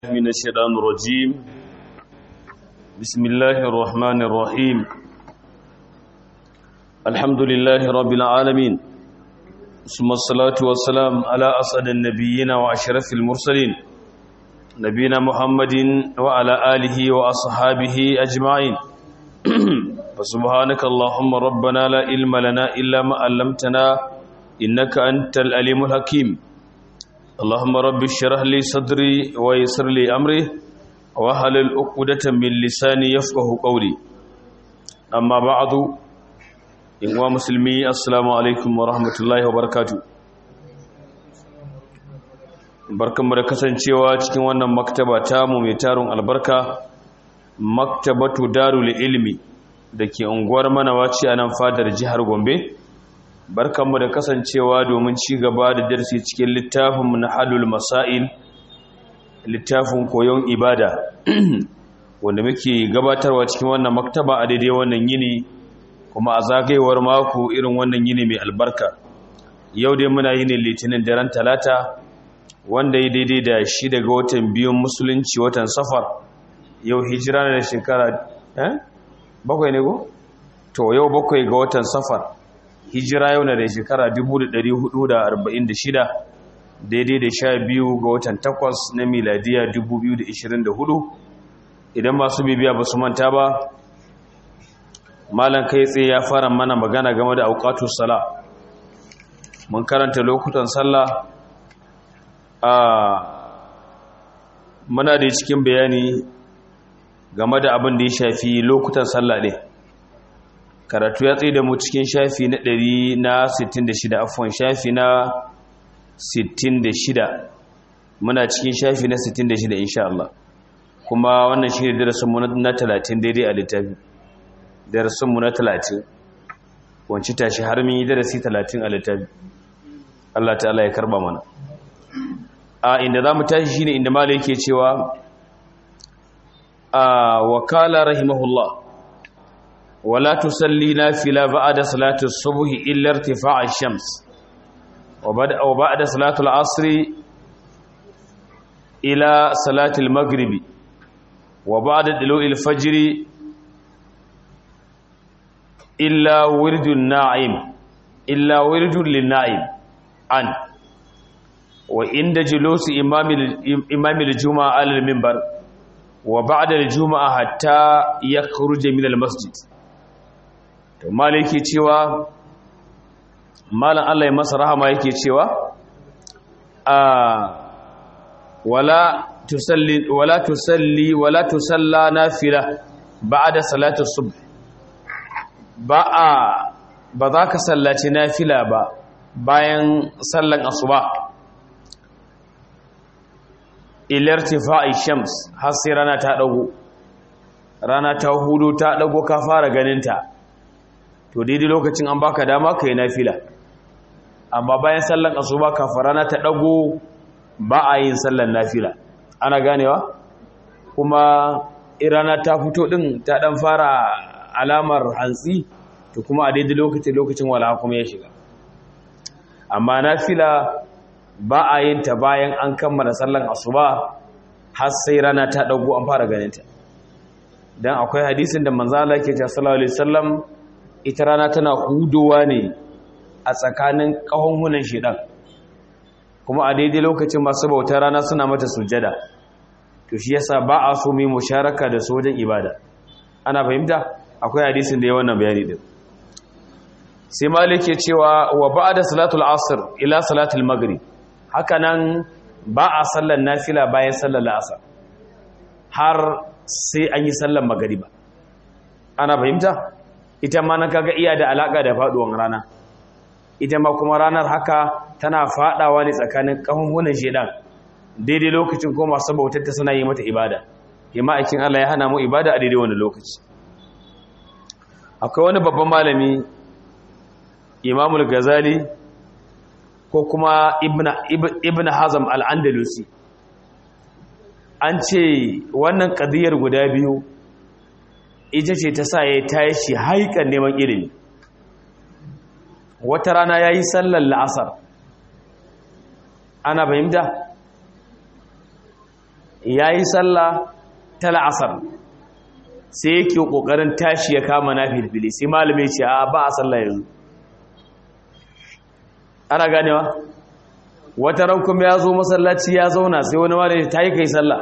من الشيطان الرجيم بسم الله الرحمن الرحيم الحمد لله رب العالمين ثم الصلاة والسلام على أسعد النبيين وأشرف المرسلين نبينا محمد وعلى آله وأصحابه أجمعين فسبحانك اللهم ربنا لا علم لنا إلا ما علمتنا إنك أنت الأليم الحكيم اللهم رب اشرح لي صدري ويسر لي امري واحلل عقدة من لساني يفقهوا قولي اما بعد ان مسلمي السلام عليكم ورحمه الله وبركاته barkanmu da kasancewa cikin wannan maktaba tamu mai tarun albarka maktabatu darul ilmi da ke unguwar manawaci a nan fadar jihar gombe barkanmu da kasancewa domin ci gaba da darsi cikin littafinmu na halul masail littafin koyon ibada wanda muke gabatarwa cikin wannan maktaba a daidai wannan yini kuma a zagayewar mako irin wannan yini mai albarka yau dai muna yini litinin daren talata wanda ya daidai da shi daga watan biyun musulunci watan safar yau hijira da shekara eh bakwai ne go to yau bakwai ga watan safar hijira yau na da shekara 1446 daidai da sha biyu ga watan takwas na miladiya 2024 idan masu bibiya ba su manta ba malan kai tsaye ya fara mana magana game da aukatu sala mun karanta lokutan sallah a muna da cikin bayani game da abin da ya shafi lokutan sallah ne karatu ya tsaye da mu cikin shafi na 166 afon shafi na 66 muna cikin shafi na 66 insha Allah kuma wannan shi ne darasinmu na 30 daidai a littafi darasinmu na 30 wanci tashi har min yi darasi 30 a littafi Allah ta'ala ya karba mana a inda za mu tashi shi ne inda mala yake cewa a wakala rahimahullah ولا تصلي نافلة بعد صلاة الصبح إلا ارتفاع الشمس وبعد صلاة العصر إلى صلاة المغرب وبعد طلوع الفجر إلا ورد الناعم إلا ورد للنائم عن وعند جلوس إمام إمام الجمعة على المنبر وبعد الجمعة حتى يخرج من المسجد to malai yake cewa malan Allah ya masa rahama yake cewa a wala tusalli wala tusalli wala tusalla nafila ba'da salati subh ba a ba za ka sallaci nafila ba bayan sallan asuba ilartifa'i shams har sai rana ta dago rana ta hudu ta dago ka fara ganinta to daidai lokacin an baka dama ka yi nafila amma bayan sallan asuba kafarana ta dago ba a yin sallan nafila ana ganewa kuma irana ta fito din ta dan fara alamar hantsi to kuma a daidai lokacin lokacin wala kuma ya shiga amma nafila ba a yin ta bayan an kammala sallan asuba har sai rana ta dago an fara ganinta dan akwai hadisin da manzo Allah yake cewa sallallahu alaihi wasallam ita rana tana hudowa ne a tsakanin ƙahonhunan shidan kuma a daidai lokacin masu bautar rana suna mata sujada to shi yasa ba a so mai musharaka da su wajen ibada ana fahimta akwai hadisin da ya wannan bayani din sai malik ya cewa wa ba'da salatul asr ila salatul maghrib haka nan ba a sallar nafila bayan sallar asr har sai an yi sallar magriba ana fahimta ita ma na kaga iya da alaka da faduwan rana ita ma kuma ranar haka tana fadawa ne tsakanin kahunhunan shedan daidai lokacin ko masu bautar ta suna yi mata ibada yamma aikin Allah ya hana mu ibada a daidai wani lokaci akwai wani babban malami Imamul Ghazali ko kuma Ibn Ibn Hazm al-Andalusi an ce wannan kadiyar guda biyu ita ce ta sa ya tashi haikan neman ilimi wata rana ya yi sallar la'asar ana fahimta yayi sallah ta la'asar sai yake kokarin tashi ya kama na filfili sai malami ce a ba a sallah yanzu ana ganewa wata ran kuma ya zo masallaci ya zauna sai wani malami ta yi kai sallah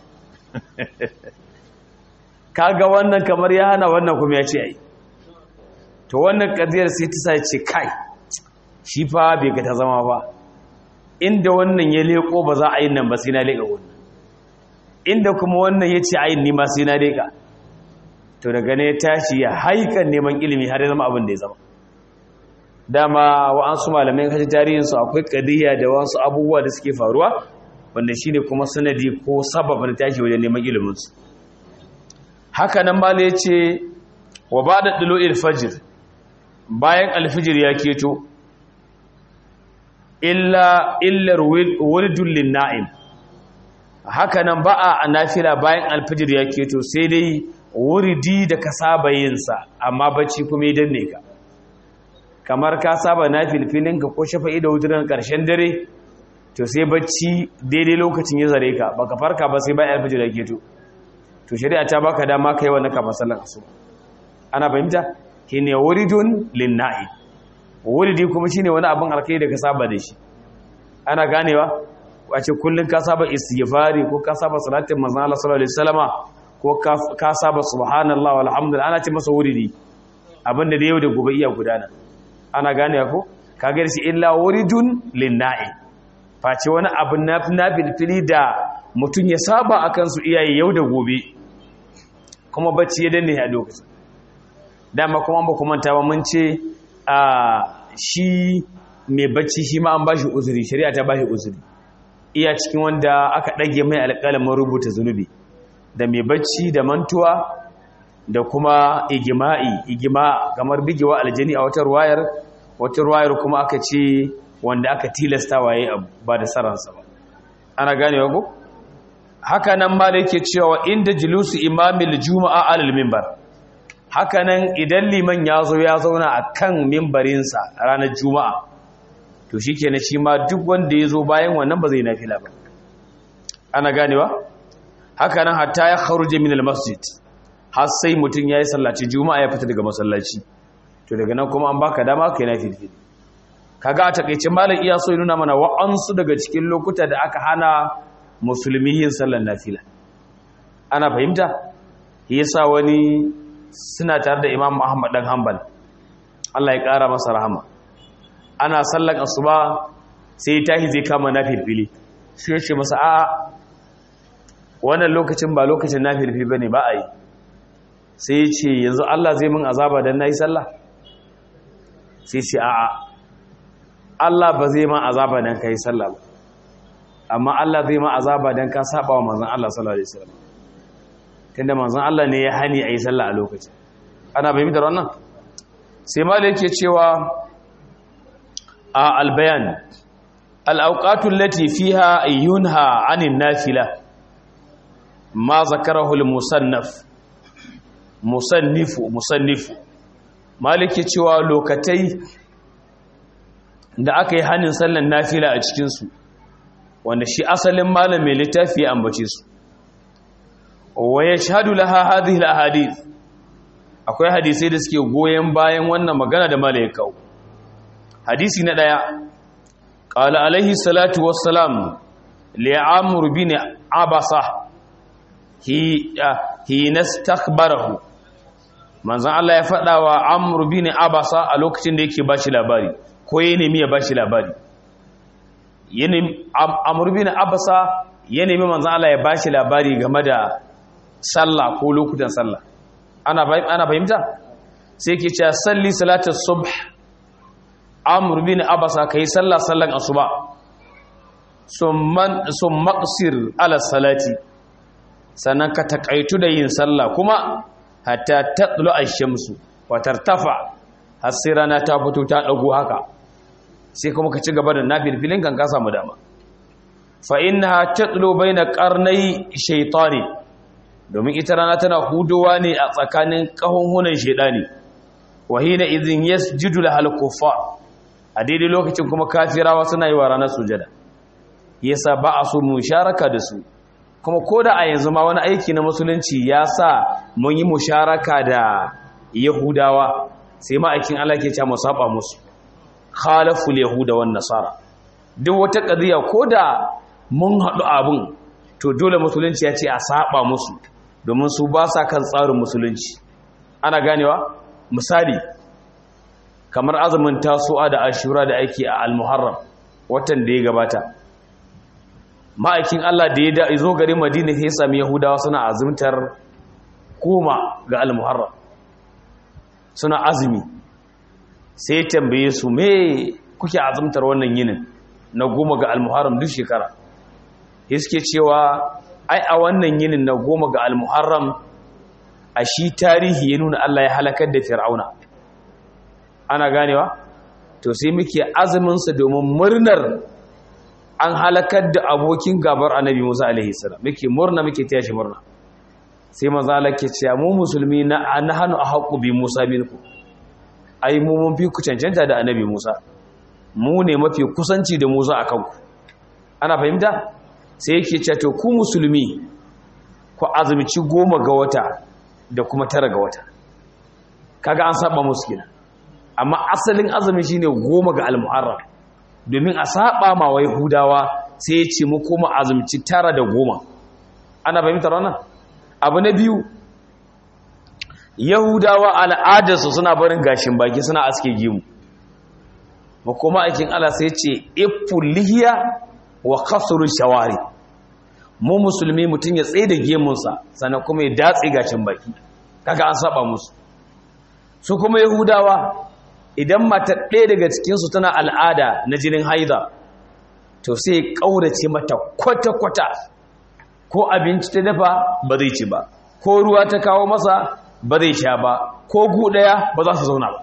kaga wannan kamar ya hana wannan kuma ya ce ai to wannan kadiyar sai ta sai ce kai shi fa bai ga ta zama ba inda wannan ya leko ba za a yi nan ba sai na leka wannan inda kuma wannan ya ce ayin nima sai na leka to daga ne ya tashi ya haikan neman ilimi har ya zama abin da ya zama dama wa'ansu malamai kaji tarihinsu akwai kadiyya da wasu abubuwa da suke faruwa wanda shine kuma sanadi ko sababin tashi wajen neman iliminsu haka nan ma ya ce wa ba da ɗilo ilfajir bayan alfijir ya keto illa illar wurdun linna'im haka nan ba a nafila bayan alfijir ya keto sai dai wurdi da ka saba yinsa amma bacci kuma idan ne ka kamar ka saba na filfilinka ko shafa'i da wutunan ƙarshen dare to sai bacci daidai lokacin ya zare ka baka farka ba sai bayan alfijir ya keto to shari'a ta baka dama kai wannan kafin sallar asuba ana fahimta shine wuridun linna'i wuridi kuma shine wani abin alkai da ka saba da shi ana ganewa wace kullun ka saba istighfari ko ka saba salatin manzon Allah sallallahu alaihi wasallama ko ka saba subhanallahi walhamdulillah ana ce masa wuridi abinda da yau da gobe iya gudana ana ganewa ko kaga shi illa wuridun linna'i face wani abin na filfili da mutum ya saba akan su iyaye yau da gobe kuma bacci ya danne a lokacin dama kuma ba kuma ta ba mun ce a shi mai bacci shi ma an ba shi uzuri shari'a ta ba shi uzuri iya cikin wanda aka ɗage mai alƙalamin rubuta zunubi da mai bacci da mantuwa da kuma igima'i igima kamar bigewa aljani a wata ruwayar wata ruwayar kuma aka ce wanda aka tilasta waye abu ba da saransa ba ana ganewa ko haka nan ma da yake cewa inda julusu imamil juma'a alal minbar haka nan idan liman ya zo ya zauna a kan mimbarinsa ranar juma'a to shi ke na shi ma duk wanda ya zo bayan wannan ba zai nafila ba ana ganewa haka nan hatta ya kharuje min masjid har sai mutum ya yi sallaci juma'a ya fita daga masallaci to daga nan kuma an baka dama kai nafilfil kaga a takeice malam iya so ya nuna mana wa'ansu daga cikin lokuta da aka hana musulmi yin sallar nafila ana fahimta yasa wani suna tare da imam Muhammad dan Hanbal Allah ya kara masa rahama ana sallar asuba sai tahi zai kama nafilfili sai ya ce masa a wannan lokacin ba lokacin nafilfili bane ba a yi sai ya ce yanzu Allah zai min azaba dan nayi sallah sai ce a'a Allah ba zai ma azaba dan kai sallah ba amma Allah zai ma azaba dan ka saba wa manzon Allah sallallahu alaihi wasallam tunda manzon Allah ne ya hani ayi sallah a lokacin ana bayyana wannan sai malai yake cewa a albayan al-awqatu allati fiha yunha 'anil nafila ma zakarahu al-musannaf musannifu musannifu maliki cewa lokatai da aka yi hanin sallan nafila a cikinsu wanda shi asalin malam mai littafi ya ambace su wa yashhadu laha hadhihi alahadith akwai hadisai da suke goyen bayan wannan magana da malai kawo hadisi na daya qala alaihi salatu wassalam li amr bin abasa hi hi nastakbarahu manzon Allah ya faɗa wa amr bin abasa a lokacin da yake bashi labari ko ya nemi ya bashi labari amur bin abasa ya nemi manzan Allah ya bashi labari game da sallah ko lokutan sallah ana fahimta sai ke cewa salli salatar subh amur bin abasa ka yi sallah sallan asuba sun maƙasir ala salati sannan ka taƙaitu da yin sallah kuma hatta taɗlo a shamsu watar tafa har sai rana ta fito ta ɗago haka sai kuma ka ci gaba da nafilfilin kan ka samu dama fa innaha tatlu baina qarnai shaytani domin ita rana tana hudowa ne a tsakanin kahunhunan shedani wa hina idhin yasjudu lahal kuffar a daidai lokacin kuma kafirawa suna yi wa ranar sujada yasa ba a so musharaka da su kuma ko da a yanzu ma wani aiki na musulunci ya sa mun yi musharaka da yahudawa sai ma'aikin Allah ke cewa mu saba musu khalaful yahuda wan nasara duk wata qadiya ko da mun haɗu abun to dole musulunci ya ce a saba musu domin su ba sa kan tsarin musulunci ana ganewa misali kamar azumin tasu'a da ashura da ake a al-muharram watan da ya gabata ma'aikin Allah da ya zo garin Madina sai sami Yahudawa suna azumtar goma ga al-muharram suna azumi sai tambaye su me kuke azumtar wannan yinin na goma ga al-muharram duk shekara suke cewa ai a wannan yinin na goma ga al-muharram a shi tarihi ya nuna Allah ya halakar da fir'auna ana ganewa to sai muke azumin sa domin murnar an halakar da abokin gabar annabi Musa alaihi salam muke murna muke taya shi murna sai manzo Allah ke cewa mu musulmi na anhanu ahqqu bi Musa minku ai mu mun fi ku cancanta da annabi Musa mu ne mafi kusanci da Musa akan ku ana fahimta sai yake cewa to ku musulmi ku azumci goma ga wata da kuma tara ga wata kaga an saba musu kenan amma asalin azumi shine goma ga al-muharram domin a saba ma wai hudawa sai ya ce mu kuma azumci tara da goma ana fahimtar wannan abu na biyu yahudawa al'adarsu suna barin gashin baki suna aske gimu ba kuma aikin Allah sai ce ifulihiya wa kasuru shawari mu musulmi mutum ya tsaye da gemunsa sannan kuma ya datse gashin baki kaga an saba musu su kuma yahudawa idan mata ɗaya daga cikinsu tana al'ada na jinin haida to sai ƙaurace mata kwata-kwata ko abinci ta dafa ba zai ci ba ko ruwa ta kawo masa ba zai sha ba ko guɗaya ba za su zauna ba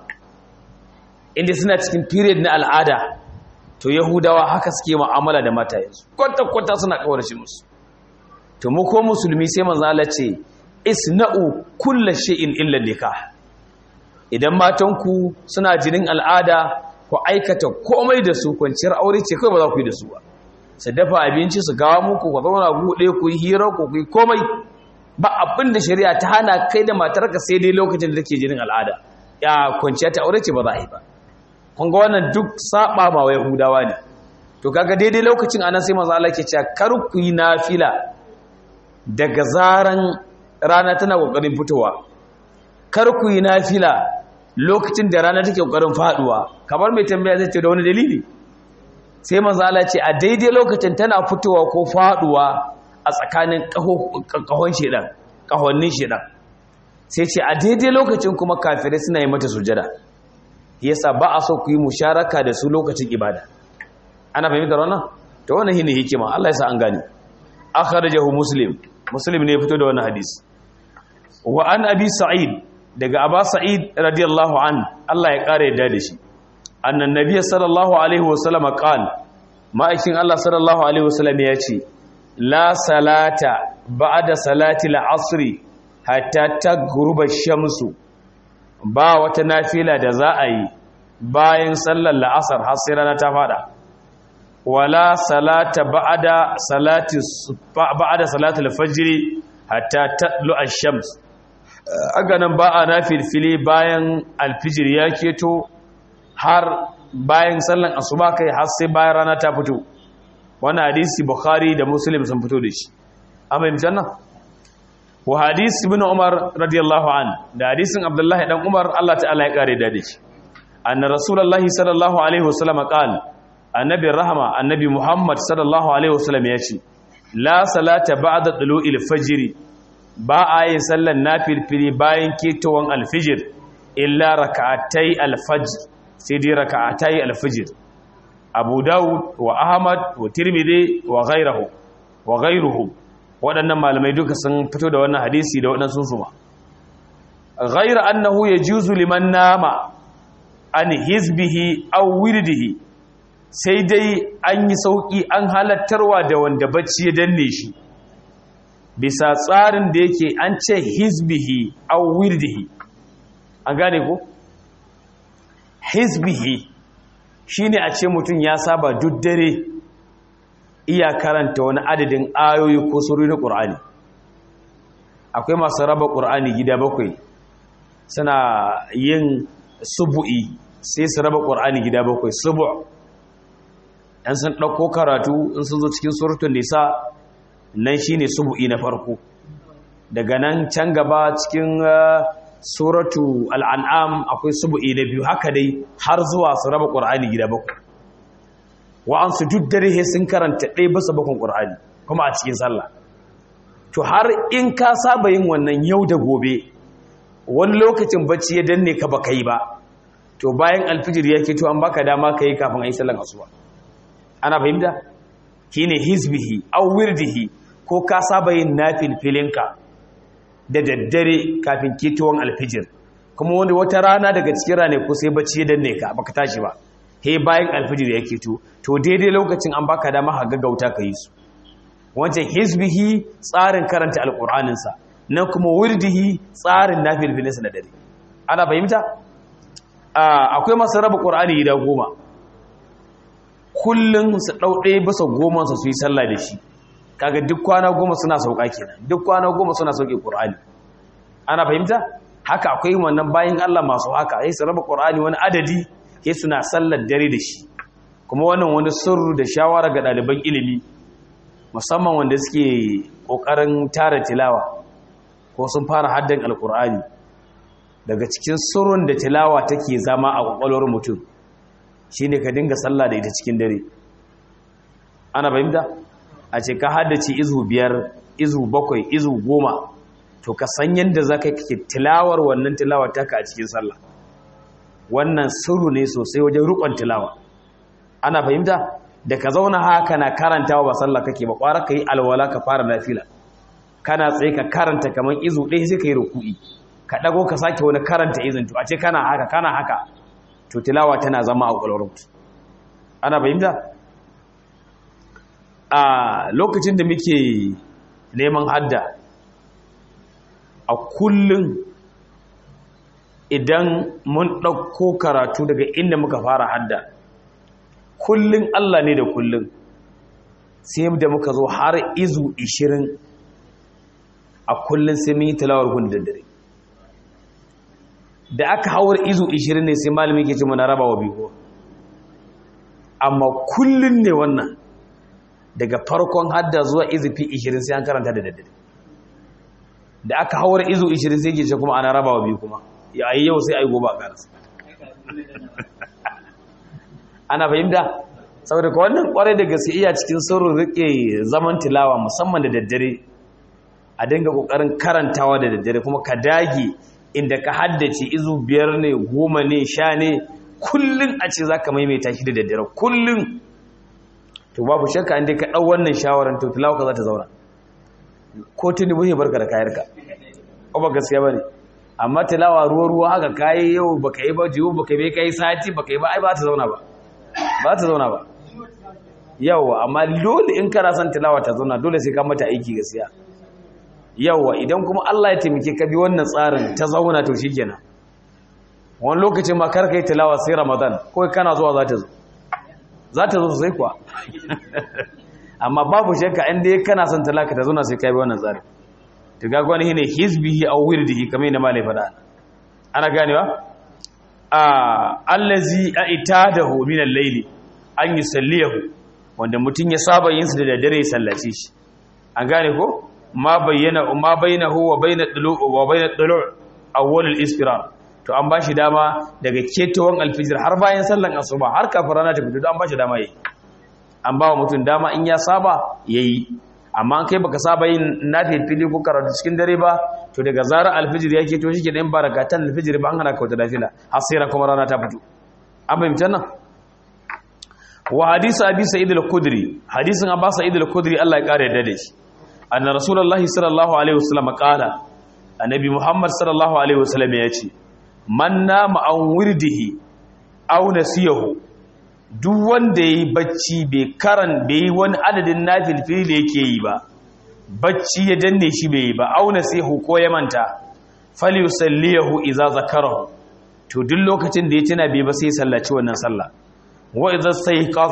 inda suna cikin period na al'ada to yahudawa haka suke mu'amala da mata yanzu kwata-kwata suna ƙaurace musu to mu ko musulmi sai manzala ce isna'u kulla shay'in illa nikah idan matanku suna jinin al'ada ku aikata komai da su kwanciyar aure ce kai ba za ku yi da su ba su dafa abinci su gawa muku ku zauna buɗe ku yi hira ku ku yi komai ba abin da shari'a ta hana kai da matarka sai dai lokacin da take jinin al'ada ya kwanciya ta aure ce ba za a yi ba kun ga wannan duk saba ma wa yahudawa ne to kaga daidai lokacin anan sai manzo Allah ke cewa kar ku yi nafila daga zaran rana tana kokarin fitowa kar ku yi nafila lokacin da rana take kokarin faduwa kamar mai tambaya zai ce da wani dalili sai manzo Allah ce a daidai lokacin tana fitowa ko faduwa a tsakanin kahon shedan kahonnin shedan sai ce a daidai lokacin kuma kafirai suna yi mata sujada yasa ba a so ku yi musharaka da su lokacin ibada ana fahimtar wannan to wannan shine hikima Allah ya sa an gane akhrajahu muslim muslim ne ya fito da wannan hadisi wa an abi sa'id daga aba sa'id radiyallahu an Allah ya kare yadda da shi annan nabiyyi sallallahu alaihi wasallam qala ma'aikin Allah sallallahu alaihi wasallam ya ce la salata ba'da salati al-asr hatta taghruba shamsu ba wata nafila da za a yi bayan sallar la'asar har sai rana ta fada wala salata ba'da salati ba'da salati al-fajr hatta tatlu ash-shams aga nan ba a nafilfili bayan alfijir ya keto har bayan sallan asuba kai har sai bayan rana ta fito wannan hadisi bukhari da muslim sun fito da shi amma yin janna wa hadisi ibn umar radiyallahu an da hadisin abdullahi dan umar Allah ta'ala ya kare da shi anna rasulullahi sallallahu alaihi wasallam qala annabi rahama annabi muhammad sallallahu alaihi wasallam ya ce la salata ba'da tulu'il fajr ba a yin sallan nafilfili bayan ketowar alfijir illa raka'atai alfajr sai dai raka'atai alfijir abu dawud wa ahmad wa tirmidhi wa ghayruhu wa ghayruhu waɗannan malamai duka sun fito da wannan hadisi da waɗansu su ma ghayra annahu yajuzu liman nama an hizbihi aw wirdihi sai dai an yi sauki an halattarwa da wanda bacci ya danne shi bisa tsarin da yake an ce hizbihi aw wirdihi an gane ko hizbihi shine a ce mutum ya saba duk dare iya karanta wani adadin ayoyi ko surori na ƙur'ani akwai masu raba ƙur'ani gida bakwai suna yin subu'i sai su raba ƙur'ani gida bakwai subu' ɗan sun ɗauko karatu in sun zo cikin suratun nisa nan shi ne subu'i na farko daga nan can gaba cikin suratu al'an'am akwai subu'i na biyu haka dai har zuwa su raba ƙur'ani gida bakwai wa'ansu duk dare sun karanta ɗaya basa bakon ƙur'ani kuma a cikin sallah to har in ka saba yin wannan yau da gobe wani lokacin bacci ya danne ka baka yi ba to bayan alfijir ya ke to an baka dama ka yi kafin a yi sallan asuba ana fahimta shine hizbihi aw wirdihi ko ka saba yin nafilfilinka da daddare kafin ketowar alfijir kuma wani wata rana daga cikin rane ko sai bacci ya danne ka baka tashi ba he bayan alfijir ya keto to daidai lokacin an baka dama ka gaggauta ka yi su wancan hizbihi tsarin karanta alƙur'aninsa nan kuma wirdihi tsarin nafilfilinsa da dare ana fahimta akwai masu raba ƙur'ani gida goma kullum su ɗau ɗaya bisa goma su yi sallah da shi kaga duk kwana goma suna sauka kenan duk kwana goma suna sauke ƙur'ani ana fahimta haka akwai wannan bayan Allah masu haka sai su raba ƙur'ani wani adadi sai suna sallar dare da shi kuma wannan wani sirru da shawara ga ɗaliban ilimi musamman wanda suke ƙoƙarin tara tilawa ko sun fara haddan alƙur'ani daga cikin surun da tilawa take zama a ƙwaƙwalwar mutum shi ne ka dinga sallah da ita cikin dare ana fahimta a ce ka haddace izu biyar izu bakwai izu goma to ka san yadda za ka yi tilawar wannan tilawar taka a cikin sallah wannan sirru ne sosai wajen rukon tilawa ana fahimta da ka zauna haka na karantawa ba sallah kake ba kwara ka yi alwala ka fara nafila kana tsaye ka karanta kamar izu ɗaya sai ka yi ruku'i ka ɗago ka sake wani karanta izin to a ce kana haka kana haka to tilawa tana zama a ƙwaƙwalwar ana fahimta a lokacin da muke neman hadda a kullum idan mun ɗauko karatu daga inda muka fara hadda kullum Allah ne da kullum sai da muka zo har izu 20 a kullum sai mun yi tilawar gun da dare da aka hawar izu 20 ne sai malami ke ce mana raba wa biyu amma kullum ne wannan daga farkon hadda zuwa izufi 20 sai an karanta da daddare da aka hawar izu 20 sai ke ce kuma ana raba wa biyu kuma ya yi yau sai a yi gobe a karasa ana fahimta saboda ka wannan kwarai da gaske iya cikin saurin rike zaman tilawa musamman da daddare a dinga kokarin karantawa da daddare kuma ka dage inda ka haddace izu biyar ne goma ne sha ne kullum a ce za ka maimaita shi da daddare kullum to babu shakka inda ka ɗau wannan shawarar to tilawa ka za ta zauna ko tuni buhe barka da kayarka ko ba gaskiya ba ne amma tilawa ruwa ruwa haka kayi yau baka yi ba jiwo baka yi kai sati baka yi ba ai ba ta zauna ba ba ta zauna ba yawa amma dole in kana son tilawa ta zauna dole sai ka mata aiki gaskiya yawa idan kuma Allah ya taimake ka bi wannan tsarin ta zauna to shikenan wani lokacin ma kar kai tilawa sai Ramadan ko kana zuwa za ta zo za ta zo sai kuwa amma babu shakka inda ya kana son talaka ta zauna sai ka bi wannan tsarin to ga gwani shine hizbihi aw wirdihi kamar yadda malai fada ana ganewa a allazi aitadahu min al-layli an yusalliyahu wanda mutun ya saba yin su da daddare ya sallace shi an gane ko ma bayyana ma bainahu wa bainad dulu wa bainad dulu awwal al-isfirar to an bashi dama daga ketawan alfijir har bayan sallan asuba har kafin rana ta fito an bashi dama yayi an ba wa mutum dama in ya saba yayi amma kai baka saba yin nafili ko karatu cikin dare ba to daga zarar alfijir yake to shike dan barakatan alfijir ba an hana ka wata nafila har sai kuma rana ta fito an fahimta nan wa hadisi abi sa'id al-khudri hadisin abba sa'id al-khudri Allah ya kare da shi anna rasulullahi sallallahu alaihi wasallam qala annabi muhammad sallallahu alaihi wasallam ya ce man nama an wirdihi aw nasiyahu duk wanda yayi bacci bai karan bai wani adadin nafilfili da yake yi ba bacci ya danne shi bai yi ba aw nasiyahu ko ya manta falyusallihu idza zakarahu to duk lokacin da ya tuna bai ba sai sallaci wannan sallah wa idza sayqaza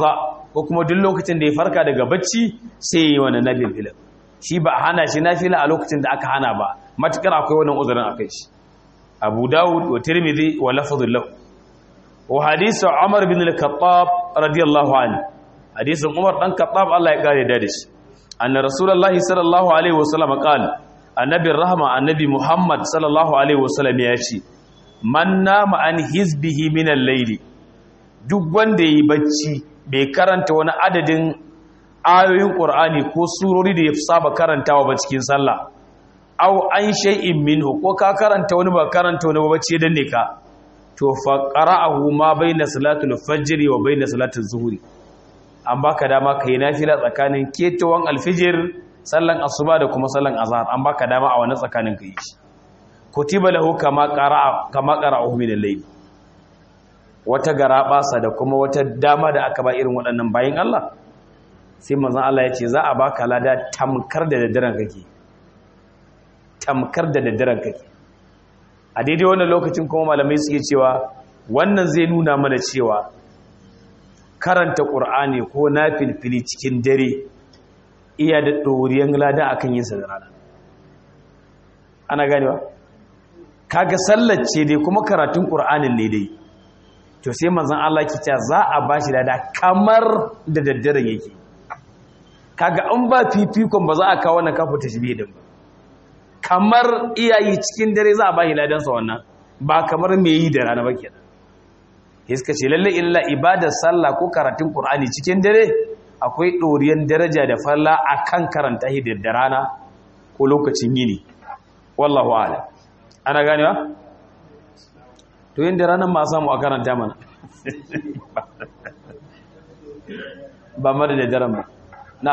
ko kuma duk lokacin da ya farka daga bacci sai ya yi wannan nafilfilan shi ba a hana shi nafila a lokacin da aka hana ba matukar akwai wannan uzurin akai shi abu dawud wa tirmidhi wa lafzul lahu wa hadithu umar bin al-khattab radiyallahu anhu hadisin umar dan khattab Allah ya kare da shi anna rasulullahi sallallahu alaihi wasallam qala annabi rahma annabi muhammad sallallahu alaihi wasallam ya ce man nama an hizbihi min al-layli duk wanda yi bacci bai karanta wani adadin ayoyin qur'ani ko surori da ya saba karantawa ba cikin sallah aw an shay'in minhu ko ka karanta wani ba karanta wani ba bacci dan ne ka to fa qara'ahu ma baina salatul fajr wa baina salatul zuhri an baka dama kai nafila tsakanin ketawan alfijir sallan asuba da kuma sallan azhar an baka dama a wannan tsakanin kai shi kutiba lahu kama qara'a kama qara'ahu min al-layl wata garabasa da kuma wata dama da aka ba irin waɗannan bayin Allah sai manzon Allah ya ce za a baka lada tamkar da daddaren kake tamkar da daddaren kake a daidai wannan lokacin kuma malamai suke cewa wannan zai nuna mana cewa karanta ƙur'ani ko na filfili cikin dare iya da ɗoriyan lada a kan yinsa da rana ana ganewa kaga sallace dai kuma karatun ƙur'anin ne dai to sai manzan Allah ki ta za a ba shi lada kamar da daddaren yake kaga an ba fifikon ba za a kawo wannan kafa ta shi din ba kamar iyayi cikin dare za a ba shi ladansa wannan ba kamar me yi da rana ba kenan iska ce lalle illa ibadar sallah ko karatun qur'ani cikin dare akwai doriyan daraja da falla akan karanta shi da rana ko lokacin yini wallahu a'lam ana ganewa to yin da ranar ma samu a karanta mana ba mara da daren ba na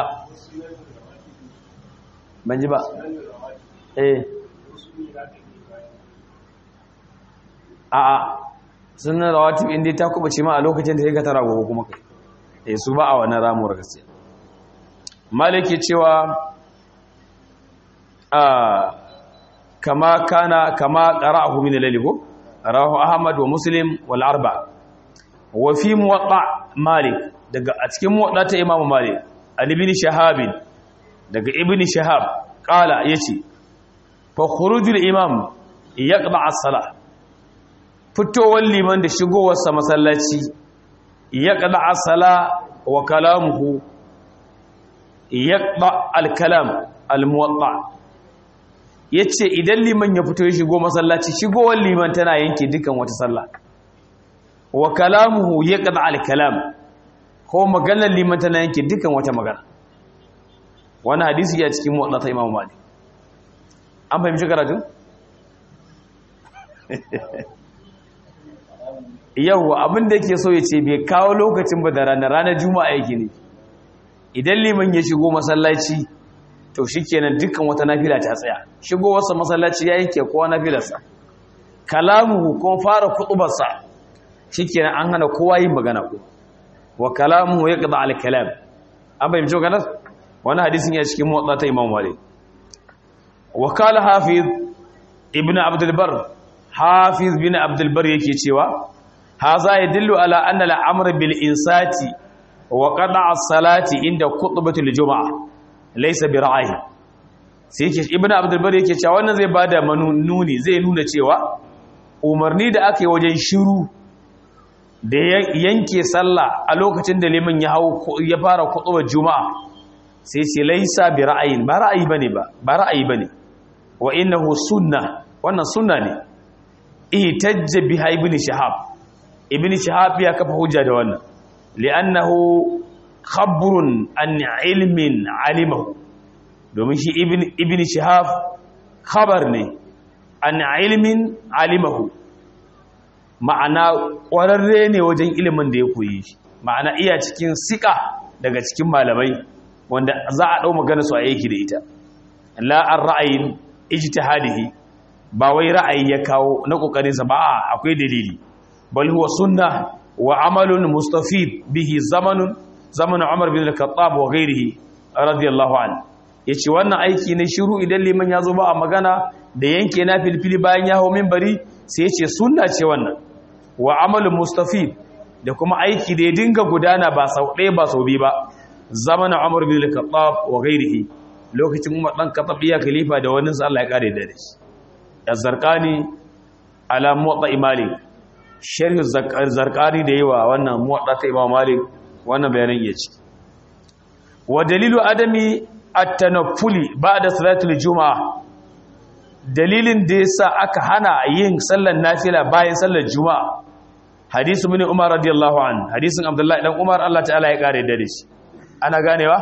ban ji ba eh a'a sunan rawatib inda ta kuma ce ma a lokacin da ya ga tara gobe kuma kai eh su ba a wannan ramuwar gaskiya maliki cewa a kama kana kama qara'ahu min al-layl ko rawahu ahmad wa muslim wal arba wa fi muwatta malik daga a cikin muwatta ta imamu malik an ibn shahab daga ibn shahab qala yace fa khurujul imam yaqba as-salah fitowar liman da shigowarsa masallaci ya kada asala wa kalamuhu ya kada alkalam almuwatta ya ce idan liman ya fito ya shigo masallaci shigowar liman tana yanke dukan wata sallah wa kalamuhu ya kada alkalam ko maganar liman tana yanke dukan wata magana wani hadisi ya cikin muwatta ta imamu malik an fahimci karatun? yau abin da yake so ya ce bai kawo lokacin ba da ranar ranar juma'a yake ne idan liman ya shigo masallaci to shikenan dukkan wata nafila ta tsaya shigo wasa masallaci ya yanke kowa nafilarsa kalamuhu ko fara kutubarsa shikenan an hana kowa yin magana ko wa kalamuhu yaqda al kalam an bai mijo ganas wani hadisin ya cikin motsa ta imam malik wa qala hafiz ibnu abdul bar hafiz bin abdul bar yake cewa هذا يدل على أن الأمر بالإنسات وقطع الصلاة عند خطبة الجمعة ليس برعاية sai ibnu abdul bari yake cewa wannan zai bada manuni zai nuna cewa umarni da aka yi wajen shiru da yanke sallah a lokacin da liman ya hau ya fara kutubar juma'a sai ce laisa bi ra'ayin ba ra'ayi bane ba ba ra'ayi bane wa innahu sunna wannan sunna ne ihtajja biha ibn shahab ibn shahab ya kafa hujja da wannan li'annahu khabrun an ilmin alimahu domin shi ibn ibn shahab khabar ne an ilmin alimahu ma'ana ƙwararre ne wajen ilimin da ya koyi shi ma'ana iya cikin sika daga cikin malamai wanda za a ɗau magana su a yake da ita la'ar ra'ayin ijtihadihi ba wai ra'ayi ya kawo na ƙoƙarinsa ba a akwai dalili bal huwa sunna wa amalun mustafid bihi zamanun zamanin umar bin al-khattab wa ghairihi radiyallahu anhu yace wannan aiki ne shiru idan liman ya zo ba a magana da yanke na filfili bayan ya hau minbari sai yace sunna ce wannan wa amalun mustafid da kuma aiki da ya dinga gudana ba sau ɗaya ba sau biyu ba zamanin Umar bin Al-Khattab wa ghairihi lokacin Umar dan Khattab ya khalifa da wannan sa Allah ya kare da shi Az-Zarqani ala Muwatta Malik sharh Az-Zarqani da yawa wannan Muwatta ta Imam Malik wannan bayanan ya ci wa dalilu adami at-tanaffuli ba'da salatul juma'a dalilin da yasa aka hana yin sallar nafila bayan sallar juma'a hadisu bin umar radiyallahu an hadisin abdullahi dan umar Allah ta'ala ya kare da shi ana ganewa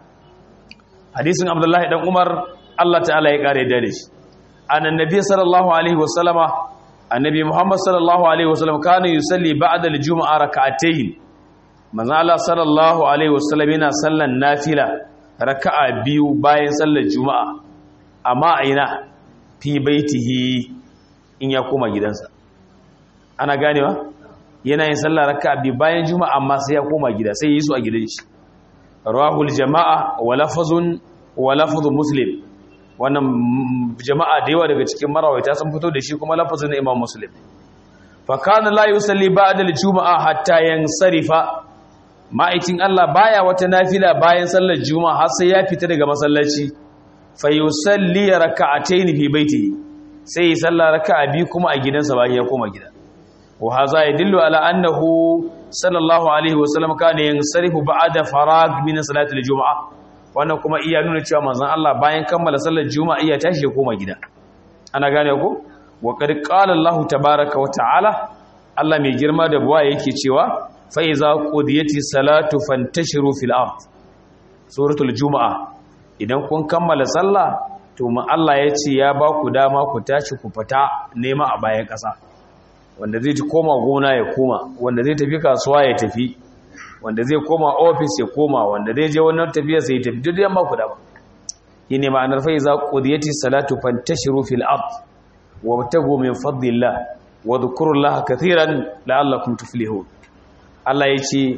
hadisin abdullahi dan umar Allah ta'ala ya kare da shi annabi sallallahu alaihi wasallama annabi muhammad sallallahu alaihi wasallam kana yusalli ba'da al-jum'a rak'atayn manzo Allah sallallahu alaihi wasallam yana sallan nafila raka'a biyu bayan sallar juma'a amma aina fi baitihi in ya koma gidansa ana ganewa yana yin sallah raka'a biyu bayan juma'a amma sai ya koma gida sai yi su a gidan shi rawahul jama'a wa lafazun wa lafzu muslim wannan jama'a da yawa daga cikin marawaita sun fito da shi kuma lafazin na imam muslim fa kana la yusalli ba'da al-juma'a hatta yansarifa ma'aikin Allah baya wata nafila bayan sallar juma'a har sai ya fita daga masallaci fa yusalli raka'atayn fi baitihi sai ya salla raka'a biyu kuma a gidansa bayan ya koma gida wa hadha yadullu ala annahu sallallahu alaihi wa sallam kana yansarifu ba'da farag min salati al-jum'a wannan kuma iya nuna cewa manzon Allah bayan kammala sallar juma'a iya tashi ya koma gida ana gane ko wa qad qala Allah tabaaraka wa ta'ala Allah mai girma da buwa yake cewa fa'iza ƙudiyati salatu fantashiru fil ard suratul juma'a idan kun kammala sallah to ma Allah ya ce ya ba ku dama ku tashi ku fita nema a bayan ƙasa wanda zai ci koma gona ya koma wanda zai tafi kasuwa ya tafi wanda zai koma ofis ya koma wanda zai je wannan tafiya sai ya tafi duk yamma ku dama shi ne ma'anar fa'iza ƙudiyati salatu fantashiru fil ard wa tagu min fadlillah wa dhkurullaha kathiran la'allakum tuflihun Allah ya ce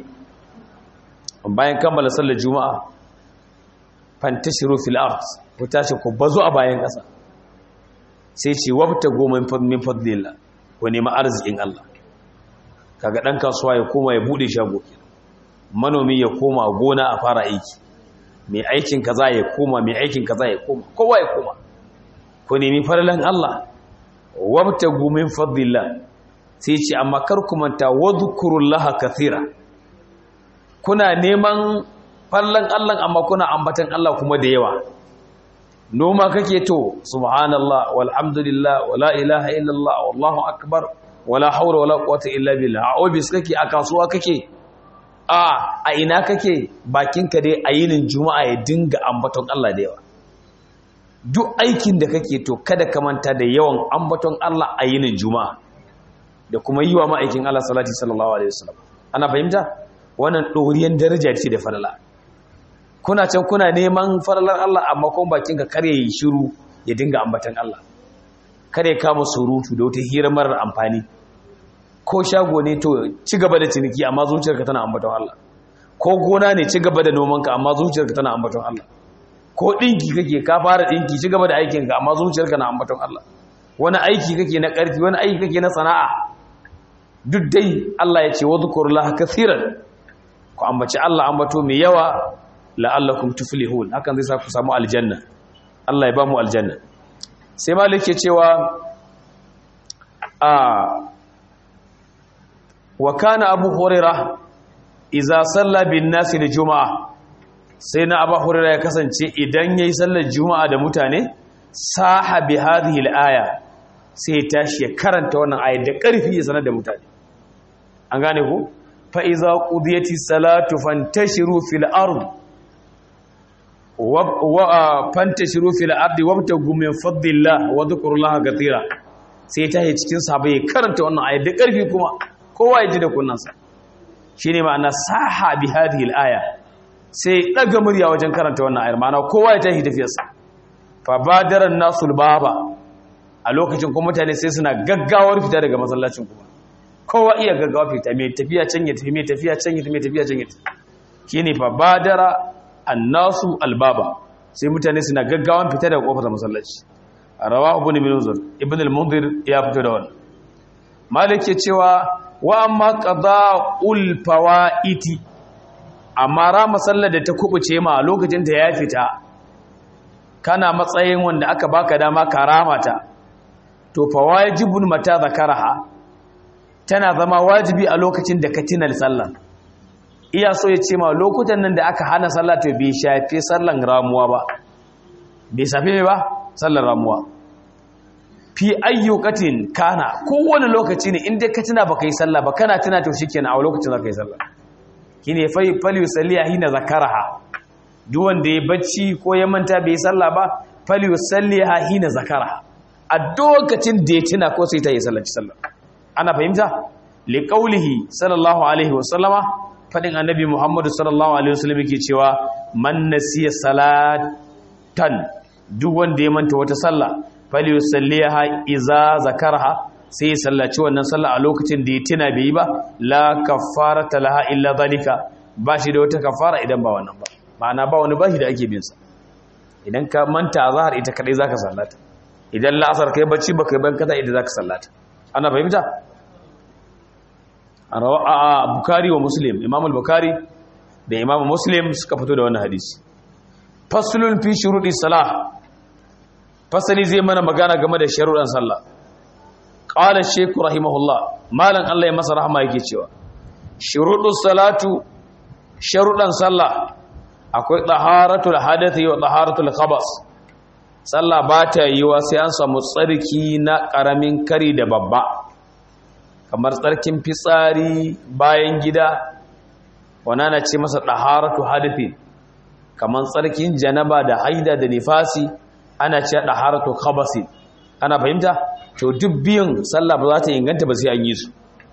bayan kammala sallar juma'a fantashiru fil ard ku tashi ku bazu a bayan ƙasa sai ce wabta goma min fadlillah ku nemi arzikin Allah kaga dan kasuwa ya koma ya bude shago manomi ya koma gona a fara aiki mai aikin kaza ya koma mai aikin kaza ya koma kowa ya koma ku nemi farlan Allah wabta min fadlillah sai ce amma kar ku manta wadhkurullaha kathira kuna neman fallan Allah amma kuna ambatan Allah kuma da yawa noma kake to subhanallah walhamdulillah wala ilaha illallah wallahu akbar wala hawla wala quwwata illa billah a office kake a kasuwa kake a a ina kake bakinka dai a yinin juma'a ya dinga ambaton Allah da yawa duk aikin da kake to kada ka manta da yawan ambaton Allah a yinin juma'a da kuma yi wa ma'aikin Allah salati sallallahu alaihi wasallam ana fahimta wannan ɗoriyan daraja ce da falala kuna can kuna neman falalar Allah amma kuma bakin ka kare yi shiru ya dinga ambatan Allah kare kama surutu da wata hira marar amfani ko shago ne to ci gaba da ciniki amma zuciyarka tana ambaton Allah ko gona ne ci gaba da nomanka amma zuciyarka tana ambaton Allah ko dinki kake ka fara dinki ci gaba da aikinka amma zuciyarka na ambaton Allah wani aiki kake na ƙarfi wani aiki kake na sana'a duk dai Allah ya ce wadhkurullaha kaseeran ku ambaci Allah ambato mai yawa la'allakum tuflihun hakan zai sa ku samu aljanna Allah ya ba mu aljanna sai malik ke cewa a wa kana abu hurairah idza salla bin nasi li juma'a sai na abu hurairah ya kasance idan yayi sallar juma'a da mutane saha bi hadhihi al-aya sai ya tashi ya karanta wannan ayat da ƙarfi ya sanar da mutane an gane ku fa iza qudiyati salatu fantashiru fil ard wa fantashiru fil ardi wabtagu min fadlillah wa dhkurullaha katira sai ta yi cikin sahabbai ya karanta wannan ayat da ƙarfi kuma kowa ya ji da kunnansa shine ma'ana saha bi hadhihi al-aya sai daga murya wajen karanta wannan ayar ma'ana kowa ya tashi tafiyarsa fa badara nasul baba a lokacin kuma mutane sai suna gaggawar fita daga masallacin kuma kowa iya gaggawa fita mai tafiya can ya tafi mai tafiya can ya tafi mai tafiya can ya tafi shine fa badara annasu albaba sai mutane suna gaggawan fita daga kofar masallaci rawahu ibn munzir ibn al-munzir ya fito da wannan malik ke cewa wa amma qada'ul fawaiti amma rama sallar da ta kubuce ma lokacin ta ya fita kana matsayin wanda aka baka dama ka rama ta to fa wajibun mata zakaraha tana zama wajibi a lokacin da ka tina sallar iya so ya ce ma lokutan nan da aka hana sallah to bai shafe sallan ramuwa ba bai shafe ba sallar ramuwa fi ayyukatin kana kowane lokaci ne inda ka tuna baka yi sallah ba kana tuna to shikenan a lokacin zaka yi sallah kine fa fal yusalli hina zakaraha duk wanda ya bacci ko ya manta bai yi sallah ba fal yusalli hina zakaraha a lokacin da ya tuna ko sai ta yi sallah sallah ana fahimta li qaulihi sallallahu alaihi wa sallama fadin annabi muhammadu sallallahu alaihi wa sallam yake cewa man nasiya salatan duk wanda ya manta wata sallah falyusalliha iza zakarha sai ya sallaci wannan sallah a lokacin da ya tuna bai yi ba la kaffarata laha illa zalika ba shi da wata kafara idan ba wannan ba ma'ana ba wani bashi da ake bin sa idan ka manta azhar ita kadai zaka sallata idan la'asar kai bacci ba kai ban kaza idan zaka sallata ana fahimta a bukari wa muslim imam al-bukhari da imam muslim suka fito da wannan hadisi faslun fi shurudi salah fasali zai mana magana game da sharuɗan sallah qala shaykh rahimahullah malan Allah ya masa rahama yake cewa shurudus salatu sharuɗan sallah akwai taharatul hadathi wa taharatul khabas sallah ba ta yiwa sai an samu tsarki na ƙaramin kari da babba kamar tsarkin fitsari bayan gida wana na ce masa taharatu hadathi kamar tsarkin janaba da haida da nifasi ana ce taharatu khabasi ana fahimta to duk biyun sallah ba za ta inganta ba sai an yi su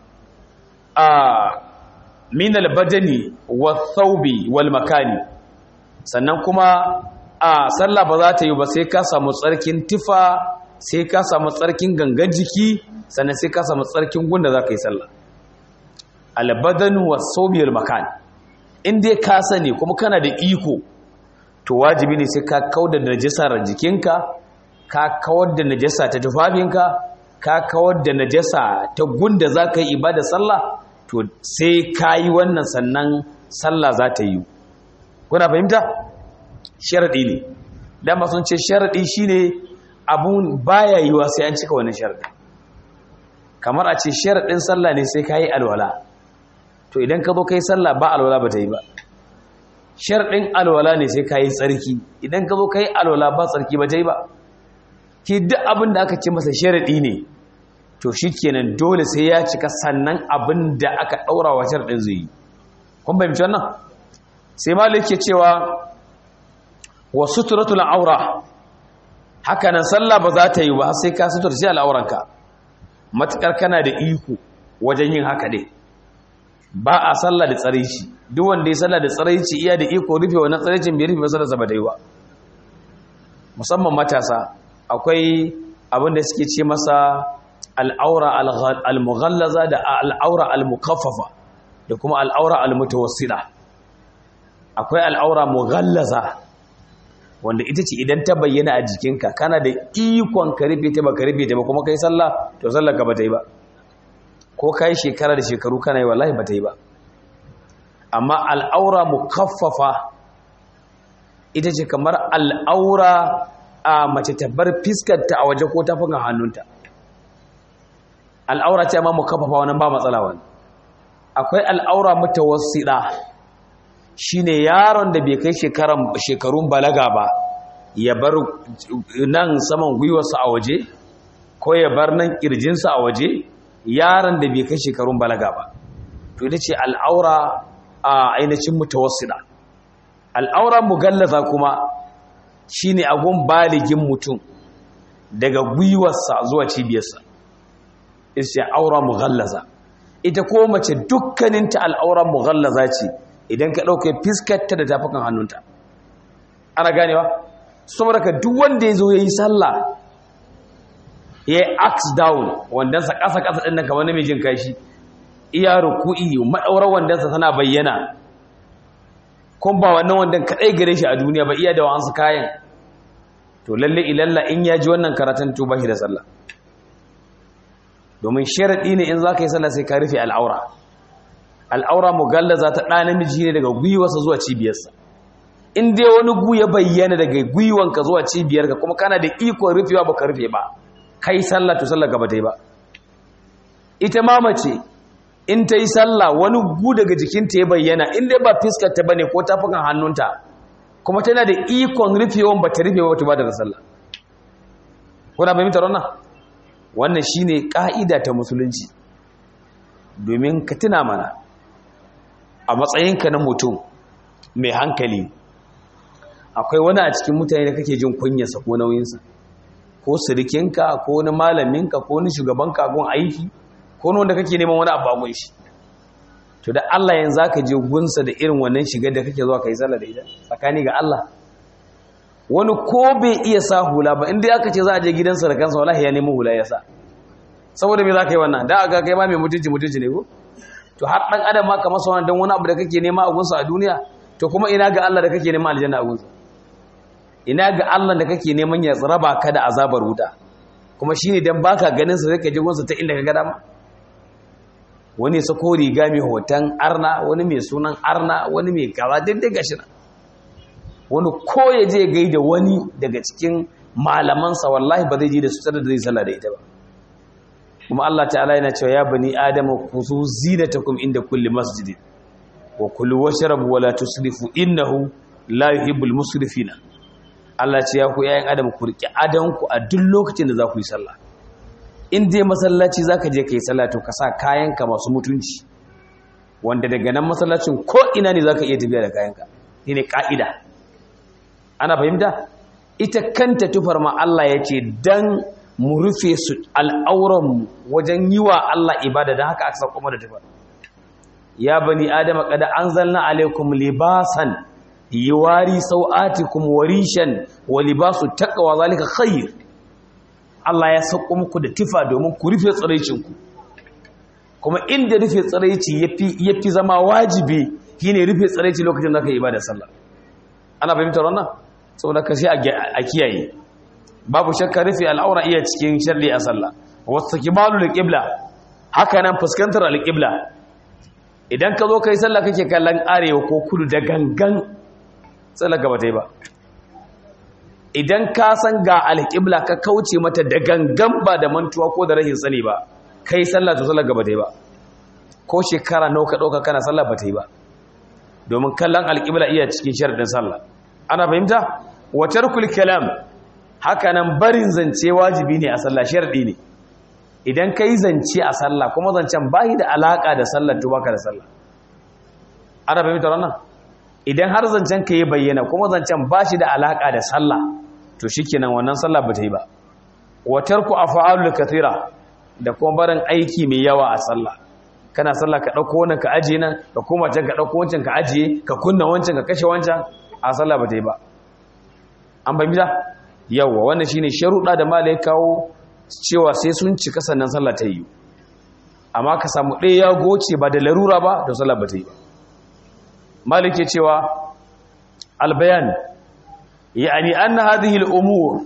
a min albadani wa thawbi wal makani sannan kuma a sallah ba za ta yi ba sai ka samu tsarkin tifa sai ka samu tsarkin gangan jiki sannan sai ka samu tsarkin gunda za ka yi sallah albadanu wa thawbi wal makani in dai ka sani kuma kana da iko to wajibi ne sai ka kauda najasar jikinka ka kawar da najasa ta tufafinka ka kawar da najasa ta gunda za ka yi ibada sallah to sai ka yi wannan sannan sallah za ta yi kuna fahimta sharaɗi ne dama sun ce sharaɗi shi ne abun baya yiwa sai an cika wani sharaɗi kamar a ce sharaɗin sallah ne sai ka yi alwala to idan ka zo ka yi sallah ba alwala ba ta yi ba sharaɗin alwala ne sai ka yi tsarki idan ka zo ka yi alwala ba tsarki ba ta yi ba ki duk abin da aka ce masa sharaɗi ne to shi kenan dole sai ya cika sannan abin da aka ɗaura wa sharaɗin zai yi kun fahimci wannan sai malik ke cewa wa suturatul aura haka nan sallah ba za ta yi ba sai ka suturci al'auranka matukar kana da iko wajen yin haka dai ba a sallah da tsaraici duk wanda ya sallah da tsaraici iya da iko rufe wannan tsaraicin bai rufe ba sallarsa ba ta yi ba musamman matasa akwai abin da suke ce masa al'aura al-mughallaza da al'aura al-mukaffafa da kuma al'aura al-mutawassida akwai al'aura mughallaza wanda ita ce idan ta bayyana a jikinka kana da ikon ka rufe ta ba ka rufe ta ba kuma kai sallah to sallar ka ba ta yi ba ko kai shekara da shekaru kana yi wallahi ba ta yi ba amma al'aura mukaffafa ita ce kamar al'aura a mace ta bar fiskarta a waje ko ta fuka hannunta al'aura ce amma mukaffafa wannan ba matsala wani akwai al'aura mutawassida shine yaron da bai kai shekarun balaga ba ya bar nan saman gwiwarsa a waje ko ya bar nan kirjinsa a waje yaron da bai kai shekarun balaga ba to ita ce al'aura a ainihin mutawassida al'aura mugallaza kuma shine agun baligin mutum daga gwiwarsa zuwa cibiyarsa ita ce aura mughallaza ita ko mace dukkaninta al'aura mughallaza ce idan ka ɗauke fiskarta da tafukan hannunta ana ganewa saboda ka duk wanda ya zo ya yi sallah ya yi axe down wandansa ƙasa-ƙasa ɗin nan kamar namijin kashi iya ruku'i maɗaurar wandansa tana bayyana kun ba wannan wandan kaɗai gare shi a duniya ba iya da wa'ansu kayan to lalle ilalla in ya ji wannan karatun to ba shi da sallah domin sharaɗi ne in za ka yi sallah sai ka rufe al'aura al'aura mugallaza ta ɗa namiji ne daga gwiwarsa zuwa cibiyarsa in dai wani gu ya bayyana daga gwiwanka zuwa cibiyarka kuma kana da ikon rufewa ba ka rufe ba kai sallah to sallah gaba ta yi ba ita ma mace in ta yi sallah wani gu daga jikinta ya bayyana in dai ba fiskarta ba ne ko tafukan hannunta kuma tana da ikon rufewan ba ta rufe ba ta ba da sallah kuna fahimtar wannan wannan shine ka'ida ta musulunci domin ka tuna mana a matsayinka na mutum mai hankali akwai wani a cikin mutane da kake jin kunyarsa ko nauyinsa ko sirikinka ko wani malaminka ko wani shugabanka gun aiki ko wani wanda kake neman wani abu a shi to da Allah yanzu zaka je gunsa da irin wannan shigar da kake zuwa kai sallah da ita tsakani ga Allah wani ko bai iya sa hula ba inda aka ce za a je gidansa da kansa wallahi ya nemi hula ya sa saboda me za ka yi wannan da aka kai ma mai mutunci mutunci ne ko to har dan adam ma kamar sauran dan wani abu da kake nema a gunsa a duniya to kuma ina ga Allah da kake nema aljanna a gunsa ina ga Allah da kake neman ya raba ka da azabar wuta kuma shine dan baka ganin sa zaka je gunsa ta inda ka ga dama wani sako riga mai hoton arna wani mai sunan arna wani mai kaza duk gashi nan wani ko ya je gaida wani daga cikin malamansa wallahi ba zai je da su da zai sallah da ita ba kuma Allah ta'ala yana cewa ya bani adama kuzu zinatakum inda kulli masjidin wa kulu washrabu wala tusrifu innahu la yuhibbul musrifina Allah ce ya ku yayin adam ku riki adan ku a duk lokacin da za ku yi sallah in dai masallaci zaka je kai sallah to ka sa kayanka masu mutunci wanda daga nan masallacin ko ina ne zaka iya tafiya da kayanka ne ka'ida ana fahimta ita kanta tufar ma Allah ya ce dan mu rufe su al'auranmu wajen yi wa Allah ibada don haka aka sauko da tufar ya bani adama kada an zalna alaikum libasan yiwari sau'atikum warishan wa libasu taqwa zalika khair Allah ya sauko muku da tufa domin ku rufe tsiraicinku kuma inda rufe tsiraici yafi yafi zama wajibi shine rufe tsiraici lokacin da ka yi ibada sallah ana fahimtar wannan saboda ka sai a kiyaye babu shakka rufe al'aura iya cikin sharri a sallah wasu kimalu da ƙibla haka nan fuskantar alƙibla idan ka zo kai sallah kake kallon arewa ko kudu da gangan sallah gaba ta yi ba idan ka san ga alƙibla ka kauce mata da gangan ba da mantuwa ko da rahin sani ba kai sallah to sallah gaba ta yi ba ko shekara nawa ka ɗauka kana sallah ba ta yi ba domin kallon alƙibla iya cikin sharɗin sallah ana fahimta wa tarkul kalam haka nan barin zance wajibi ne a sallah sharɗi ne idan kai zance a sallah kuma zancen bai da alaka da sallar to baka da sallah ana fahimta wannan idan har zancen ka yi bayyana kuma zancen ba shi da alaka da sallah to shikenan wannan sallah ba ta yi ba wa tarku af'alul kathira da kuma barin aiki mai yawa a sallah kana sallah ka dauko wannan ka ajiye nan ka koma can ka dauko wancan ka ajiye ka kunna wancan ka kashe wancan a sallah ba ta yi ba an fahimta yawa wannan shine sharuɗa da malai kawo cewa sai sun cika sannan sallah ta yi amma ka samu ɗaya ya goce ba da larura ba da sallah ba ta yi ba malik ke cewa albayan yani anna hadhihi al-umur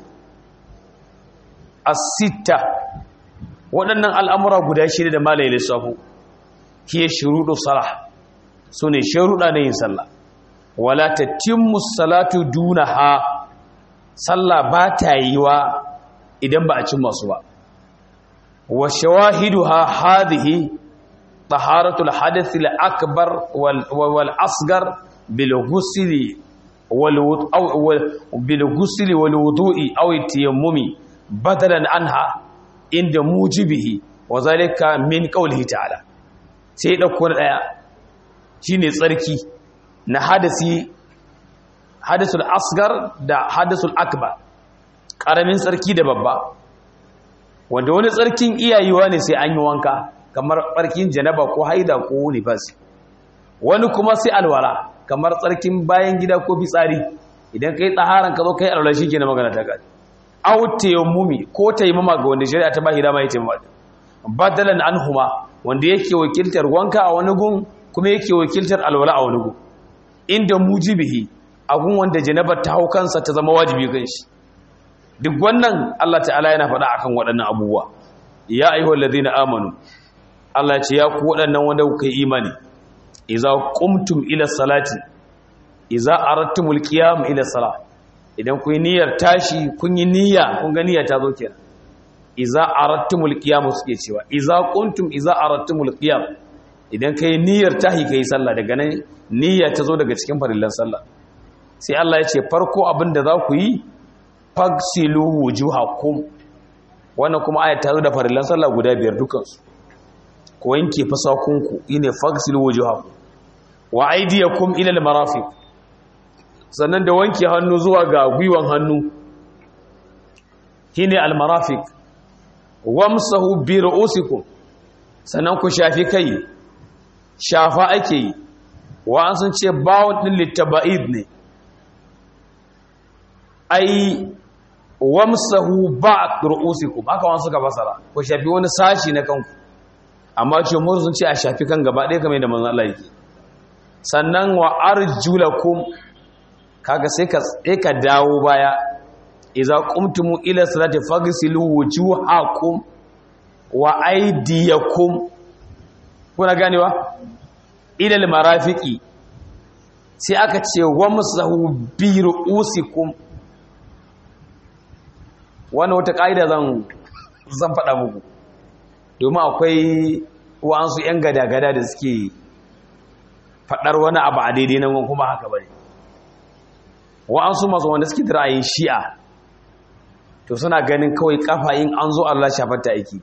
as-sitta waɗannan al'amura guda shida da malai lissafu hiya shuruɗu salah sune sharuɗa na yin sallah wala tatimmu salatu dunaha sallah ba ta yi wa idan ba a cin masu ba wa shawahiduha hadhihi taharatul hadath al akbar wal asghar bil ghusli wal bil ghusli wal wudu'i aw tayammumi badalan anha inda mujibihi wa zalika min qawlihi ta'ala sai dauko daya shine tsarki na hadasi hadisul asgar da hadisul akbar karamin tsarki da babba wanda wani tsarkin iyayewa ne sai an yi wanka kamar tsarkin janaba ko haida ko nifas wani kuma sai alwala kamar tsarkin bayan gida ko fitsari idan kai tsaharan ka zo kai alwala shike na magana ta gadi aw tayammumi ko tayammuma ga wanda shari'a ta bashi dama ya tayammuma badalan anhuma wanda yake wakiltar wanka a wani gun kuma yake wakiltar alwala a wani gun inda mujibihi agun wanda janabar ta hau kansa ta zama wajibi kan shi duk wannan Allah ta'ala yana faɗa akan waɗannan abubuwa ya ayyuhal ladina amanu Allah ce ya ku waɗannan wanda kuka yi imani idza qumtum ila salati idza aradtumul qiyam ila salat idan kun yi niyyar tashi kun yi niyya kun ga niyya ta zo kenan idza aradtumul qiyam suke cewa idza qumtum idza aradtumul qiyam idan kai niyyar tahi kai sallah daga nan niyya ta zo daga cikin farillan sallah sai Allah ya ce farko abin da za ku yi fagsilu wujuhakum wannan kuma ayat ta zo da farillan sallah guda biyar dukansu ku wanke fasakunku ine fagsilu wujuhakum wa aydiyakum ila almarafiq sannan da wanke hannu zuwa ga gwiwan hannu shine almarafiq wamsahu bi ru'usikum sannan ku shafi kai shafa ake yi wa an sun ce bawon din littaba'id ne ai wamsahu ba'd ru'usikum haka wani suka fasara ku shafi wani sashi na kanku amma ce mun sun ce a shafi kan gaba ɗaya kamar da manzon Allah yake sannan wa arjulakum kaga sai ka sai ka dawo baya idza qumtum ila salati faghsilu wujuhakum wa aydiyakum kuna ganewa ila almarafiqi sai aka ce wamsahu bi ru'usikum wannan wata ƙa'ida zan zan faɗa muku domin akwai wa'ansu 'yan gada-gada da suke faɗar wani abu a daidai nan kuma haka bane wa'ansu masu wanda suke ra'ayin shi'a to suna ganin kawai kafa yin an zo Allah shafar ta aiki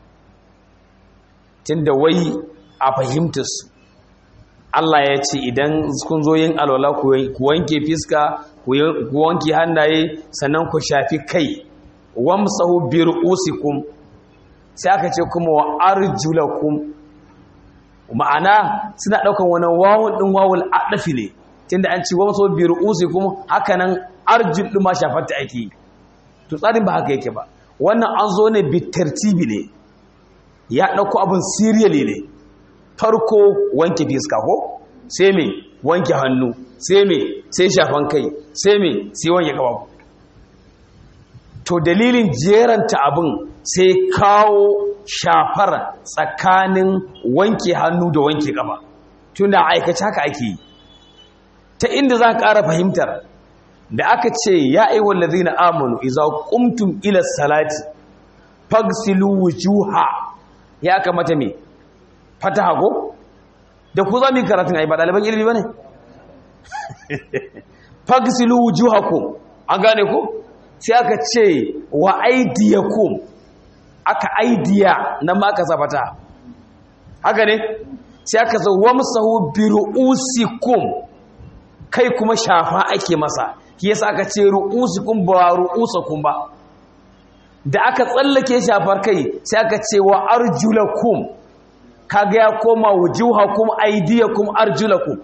tunda wai a fahimtar su Allah ya ce idan kun zo yin alwala ku wanke fiska ku wanke hannaye sannan ku shafi kai wamsahu bi ru'usikum sai aka ce kuma wa arjulakum ma'ana suna daukan wani wawun din wawul adafi ne tunda an ce wamsahu bi ru'usikum haka nan arjul din ma shafarta ake to tsarin ba haka yake ba wannan an zo ne bi tartibi ne ya dauko abin serially ne farko wanke fiska ko sai me wanke hannu sai me sai shafan kai sai me sai wanke kafafu to dalilin jeranta abin sai kawo shafar tsakanin wanke hannu da wanke kafa tunda aikace haka ake yi ta inda za ka ƙara fahimtar da aka ce ya aiwon lazina amanu iza kumtum ila salati fagsilu wujuha ya kamata me fataha ko da ku za mu yi karatun ai ba ɗaliban ilimi ba ne fagsilu wujuhakum an gane ko sai aka ce wa aidiyakum aka aidiya nan ma aka zafata haka ne sai aka zo wamsahu bi ru'usikum kai kuma shafa ake masa shi yasa aka ce ru'usikum ba ru'usakum ba da aka tsallake shafar kai sai aka ce wa arjulakum kaga ya koma wujuhakum aidiyakum arjulakum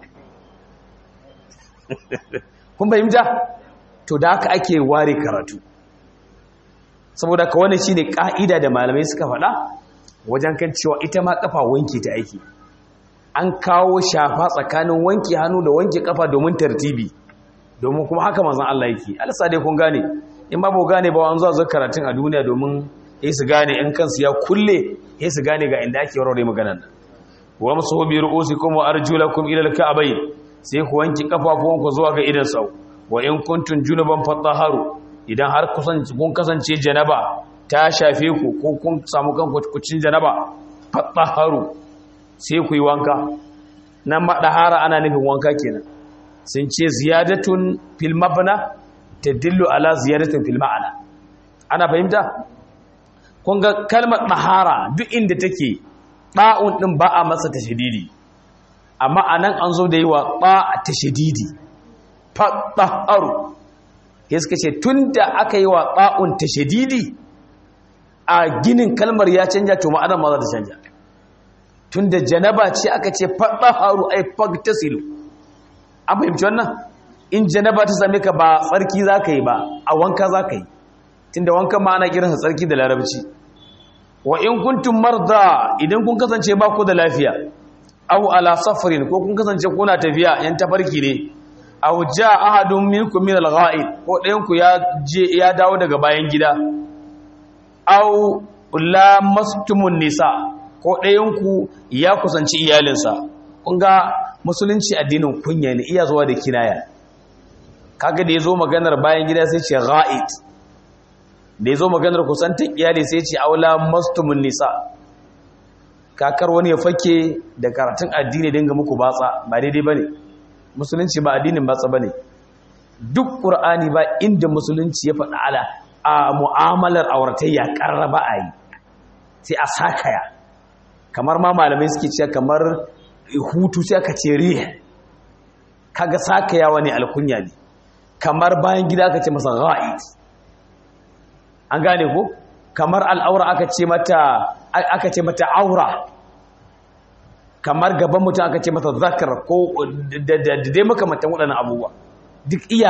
kun fahimta to da haka ake ware karatu saboda ka wani shine ka'ida da malamai suka faɗa wajen kan cewa ita ma kafa wanke ta aiki an kawo shafa tsakanin wanke hannu da wanke kafa domin tartibi domin kuma haka manzon Allah yake alsa dai kun gane in ba bu gane ba an zo zuwa karatun a duniya domin sai su gane in kansu ya kulle sai su gane ga inda ake warware maganar nan wa musu bi ru'usikum wa arjulakum ila al-ka'bayn sai ku wanke kafafuwanku zuwa ga idan sau wa in kuntum junuban fatahharu idan har kun kasance janaba ta shafe ku ko kun samu kanku kucin janaba fatahharu sai ku yi wanka nan madahara ana nufin wanka kenan sun ce ziyadatun fil mabna tadillu ala ziyadatin fil ma'ana ana fahimta kun ga kalmar dahara duk inda take ba'un din ba a masa tashdidi amma anan an zo da yi wa ba tashdidi fatahharu ya suka ce tun da aka yi wa ba'un tashdidi a ginin kalmar ya canja to ma'anar ma za ta canja tun da janaba ce aka ce fatahharu ai fagtasilu an fahimci wannan in janaba ta same ka ba tsarki za ka yi ba a wanka za ka yi tun da wankan ma ana kiransa tsarki da larabci wa in kuntum marda idan kun kasance ba ku da lafiya aw ala safarin ko kun kasance kuna tafiya yan tafarki ne aw jaa ahadun minkum min al-gha'id ko ɗayan ku ya je ya dawo daga bayan gida aw la mastumun nisa ko ɗayanku ya kusanci iyalinsa kun ga musulunci addinin kunya ne iya zuwa da kinaya kaga da ya zo maganar bayan gida sai ce ra'id da ya zo maganar kusantar iyali sai ce aula mastumun nisa kakar wani ya fake da karatun addini dinga muku batsa ba daidai ba ne musulunci ba addinin batsa ba ne duk ƙur'ani ba inda musulunci ya faɗa ala a mu'amalar auratayya ƙarraba a yi sai a sakaya kamar ma malamai suke cewa kamar hutu sai aka ce riya kaga sakayawa ne alkunya ne kamar bayan gida aka ce masa ra'id an gane ko kamar al'aura aka ce mata aka ce mata aura kamar gaban mutum aka ce mata zakar ko da dai makamantan waɗannan abubuwa duk iya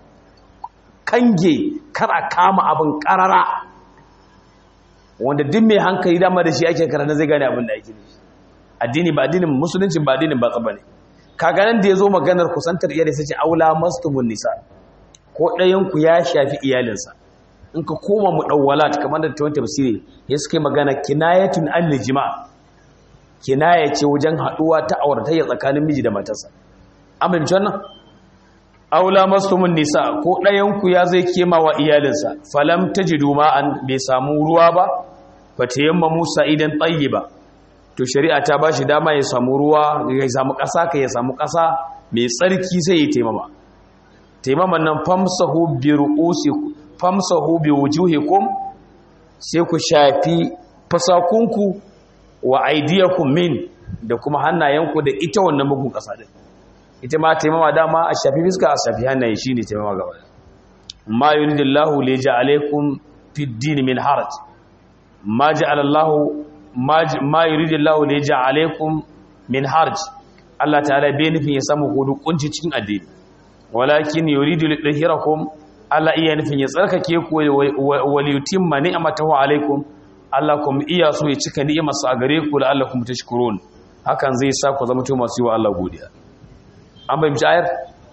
kange kar a kama abin ƙarara wanda duk mai hankali dama da shi ake karanta zai gane abin da ake nufi addini ba addinin musulunci ba addinin ba tsaba ne kaga nan da yazo maganar kusantar iyali sai ce aula mastumun nisa ko ɗayan ku ya shafi iyalinsa in ka koma mu dawwalat kamar da tawon tafsiri ya suka magana kinayatun an lijma kinaya ce wajen haduwa ta auratayya tsakanin miji da matarsa amma wannan aula mastumun nisa ko ɗayanku ya zai kema wa iyalinsa falam ta ji an bai samu ruwa ba ba ta yamma musa idan tsayi ba to shari'a ta ba shi dama ya samu ruwa ya samu ƙasa ka ya samu ƙasa mai tsarki sai ya taimama taimaman nan famsahu bi ru'usi famsahu bi wujuhikum sai ku shafi fasakunku wa aidiyakum min da kuma hannayenku da ita wannan bugun ƙasa din ita ma taimama dama a shafi fiska a shafi hannaye shi ne taimama gaba ma yuridillahu li ja'alaykum fid din min haraj ma ja'alallahu ma yuridillahu li ja'alaykum min haraj Allah ta'ala bai nufin ya samu hudu kunci cikin addini walakin yuridu li dhahirakum Allah iya nufin ya tsarkake ku wa li yutimma ni'matahu alaykum Allah kuma iya so ya cika ni'imarsa a gare ku la'allakum tashkurun hakan zai sa ku zama masu yi wa Allah godiya an fahimci ayar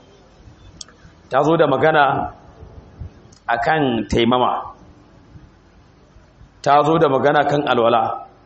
ta zo da magana akan taimama ta zo da magana kan alwala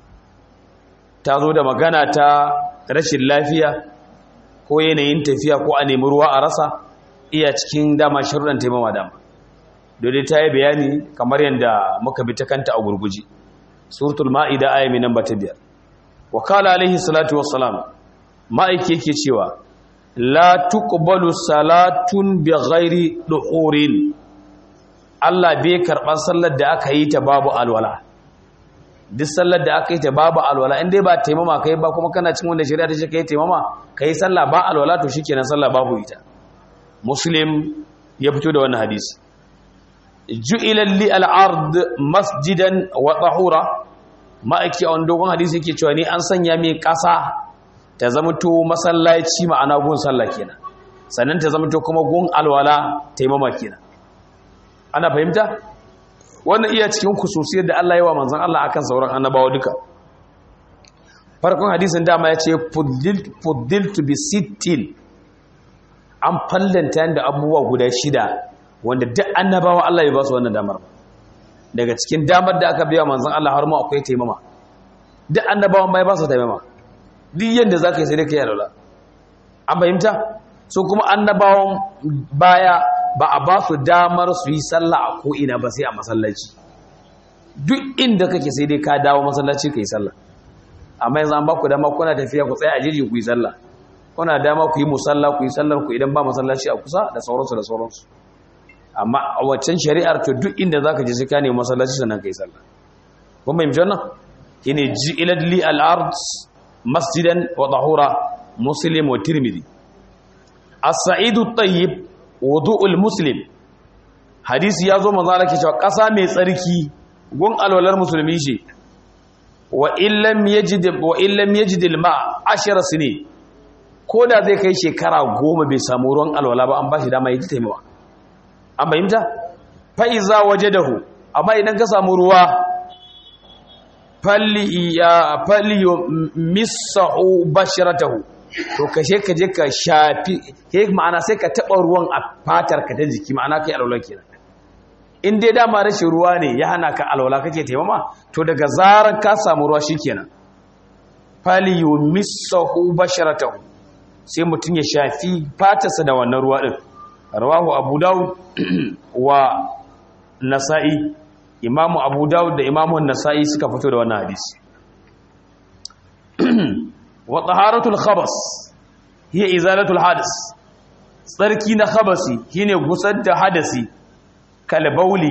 ta zo da magana ta rashin lafiya ko yanayin tafiya ko a nemi ruwa a rasa iya cikin dama shirin taimama dama dole ta yi bayani kamar yadda muka bi ta kanta a gurguji suratul ma'ida ayami nan ba ta biyar wa kala alaihi salatu wassalam ma'aiki yake cewa la tuqbalu salatun bi ghairi duhurin Allah bai karban sallar da aka yi ta babu alwala duk sallar da aka yi ta babu alwala in dai ba taimama kai ba kuma kana cin wanda shari'a ta ce kai taimama kai sallah ba alwala to shikenan sallah babu ita muslim ya fito da wannan hadisi ju'ila li al-ard masjidan wa tahura ma'aiki a wani dogon hadisi yake cewa ni an sanya mai kasa ta zamanto masallaci ma'ana gun sallah kenan sannan ta zamanto kuma gun alwala taimama kenan ana fahimta wannan iya cikin kususiyar da Allah ya wa manzon Allah akan sauran annabawa duka farkon hadisin dama ya ce fuddiltu bi sittin an fallanta da abubuwa guda shida wanda duk annabawa Allah ya ba su wannan damar daga cikin damar da aka biya manzon Allah har ma akwai taimama duk annabawan bai ba su taimama duk yadda za ka yi sai dai ka yi alwala an fahimta su kuma annabawan baya ba a ba su damar su yi sallah a ko'ina ba sai a masallaci duk inda kake sai dai ka dawo masallaci ka yi sallah amma yanzu an ba ku dama kuna tafiya ku tsaye a jirgi ku yi sallah kuna dama ku yi musalla ku yi sallar ku idan ba masallaci a kusa da sauransu da sauransu amma a waccan shari'ar to duk inda za ka je sai ka nemi masallaci sannan ka yi sallah kun fahimci wannan shine ji'ilad li al-ard masjidan wa tahura muslim wa tirmidhi as-sa'idu at-tayyib wudu'ul muslim hadisi yazo manzo Allah ke cewa kasa mai tsarki gun alwalar musulmi ce wa illam yajid wa illam yajid al-ma 10 sini koda zai kai shekara goma bai samu ruwan alwala ba an bashi dama yi taimawa an bayyanta fa iza wajadahu amma idan ka samu ruwa falli ya falli misahu basharatahu to kashe ka je ka shafi ke ma'ana sai ka taba ruwan a fatar ka ta jiki ma'ana kai alwala kenan in dai dama rashin ruwa ne ya hana ka alwala kake taimama to daga zarar ka samu ruwa shikenan fali yumissahu basharatahu sai mutum ya shafi fatarsa da wannan ruwa din rawahu abu daud wa nasa'i imamu abu daud da imamu nasa'i suka fito da wannan hadisi wa taharatul khabas hiya izalatul hadas tsarki na khabasi shine gusar da hadasi kalbauli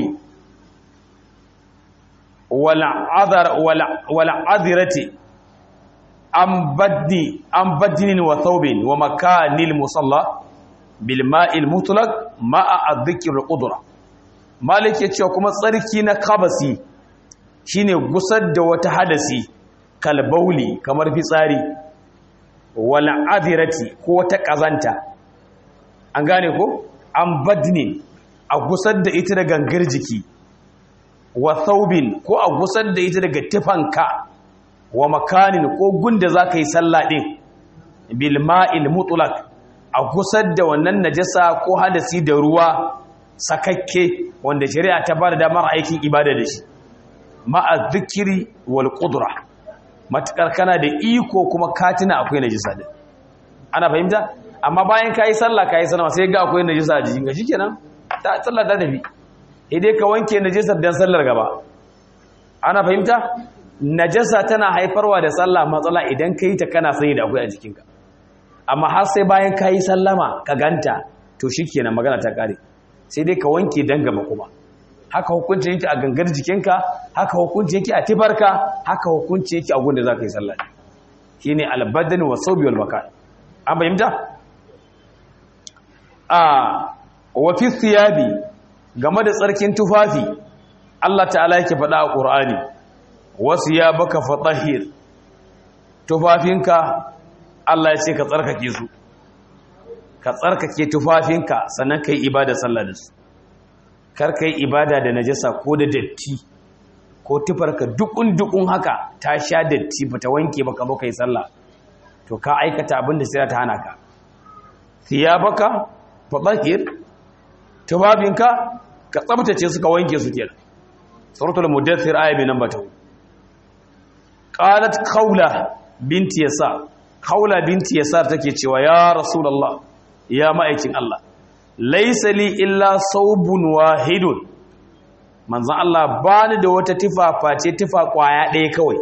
wal adhar wal adirati am baddi am badinin wa thawbin wa makanil musalla bil ma'il mutlaq ma'a adh-dhikr qudra malik ya ce kuma tsarki na khabasi shine gusar da wata hadasi kalbauli kamar fitsari wal adirati ko ta kazanta an gane ko an badni a gusar da ita da gangar jiki wa thawbin ko a gusar da ita daga tufanka wa makanin ko gunda zaka yi sallah din bil ma'il mutlaq a gusar da wannan najasa ko hadasi da ruwa sakakke wanda shari'a ta bada damar aikin ibada da shi ma'a dhikri wal qudra matakar kana da iko kuma katina akwai najasa din ana fahimta amma bayan kayi sallah kayi sallama sai ga akwai najasa a jikin ka shikenan ta sallah ta tafi idai ka wanke najasar dan sallar gaba ana fahimta najasa tana haifarwa da sallah matsala idan kai ta kana sani da akwai a jikinka amma har sai bayan kayi sallama ka ganta to shikenan magana ta kare sai dai ka wanke dan gaba kuma haka hukunci yake a gangar jikinka haka hukunci yake a tibarka haka hukunci yake a gunda za ka yi sallah shine albadan wa sawbi wal makan an fahimta a wa fi thiyabi game da tsarkin tufafi Allah ta'ala yake faɗa a Qur'ani wasu ya baka fatahir tufafinka Allah ya ce ka tsarkake su ka tsarkake tufafinka sannan kai ibada sallah da su kar kai ibada da najasa ko da datti ko tufarka dukun dukun haka ta sha datti bata wanke baka ba kai sallah to ka aikata abin da sai ta hana ka thiyabaka fatahir tufafinka ka tsabtace su ka wanke su kenan suratul mudaththir aya bi namba 2 qalat khawla binti yasa khawla binti yasa take cewa ya rasulullah ya ma'aikin Allah laysa li illa saubun wahidun manzon Allah bani da wata tifa face tifa kwaya ɗaya kawai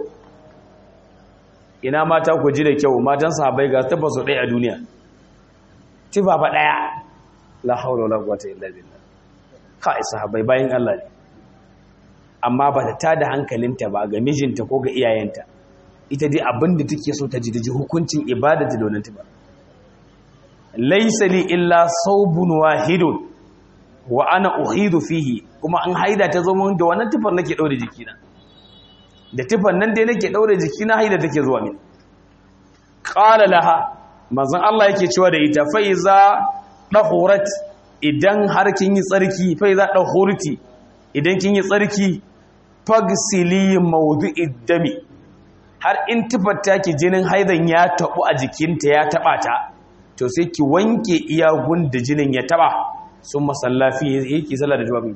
ina mata ku ji da kyau matan sahabbai ga tafa su ɗaya a duniya tifa fa ɗaya la haula wala quwwata illa billah kai sahabbai bayin Allah ne amma ba ta tada hankalinta ba ga mijinta ko ga iyayenta ita dai abin da take so ta ji da ji hukuncin ibada da wannan ba laysa li illa saubun wahidun wa ana uhidu fihi kuma an haida ta zo mun da wannan tufar nake daure jikina da tufar nan dai nake daure jikina haida take zuwa min qala laha manzon Allah yake cewa da ita fa iza dahurat idan har kin yi tsarki fa iza dahurti idan kin yi tsarki fagsili mawdu'id dami har in tufar ki jinin haidan ya tabu a jikinta ya taba ta to sai ki wanke iyagun da jinin ya taba sun masallafi yake sallah da jawabin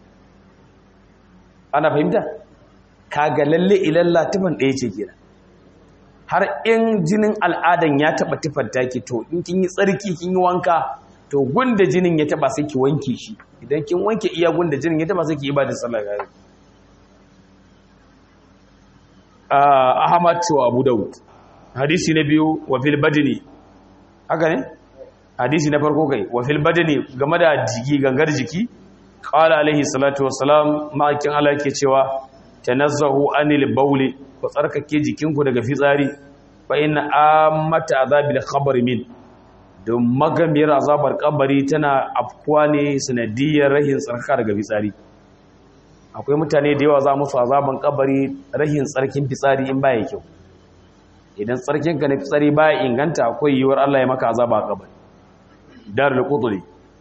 ana fahimta kaga lalle ilalla tufan ɗaya ce kenan har in jinin al'adan ya taba tufar taki to in kin yi tsarki kin yi wanka to gunda jinin ya taba sai ki wanke shi idan kin wanke iya gunda jinin ya taba sai ki ibada sallah ga Ahmad wa Abu Dawud hadisi na biyu wa fil badni haka ne hadisi na farko kai wa fil badni game da jiki gangar jiki qala alaihi salatu wassalam ma'akin Allah yake cewa tanazzahu anil bawli ku tsarkake jikinku daga fitsari fa inna ammata azabil khabr min don magamiyar azabar kabari tana afkuwa ne sanadiyar rahin tsarka daga fitsari akwai mutane da yawa za musu azaban kabari rahin tsarkin fitsari in baya kyau idan tsarkinka na fitsari baya inganta akwai yiwuwar Allah ya maka azaba a kabari darul qudri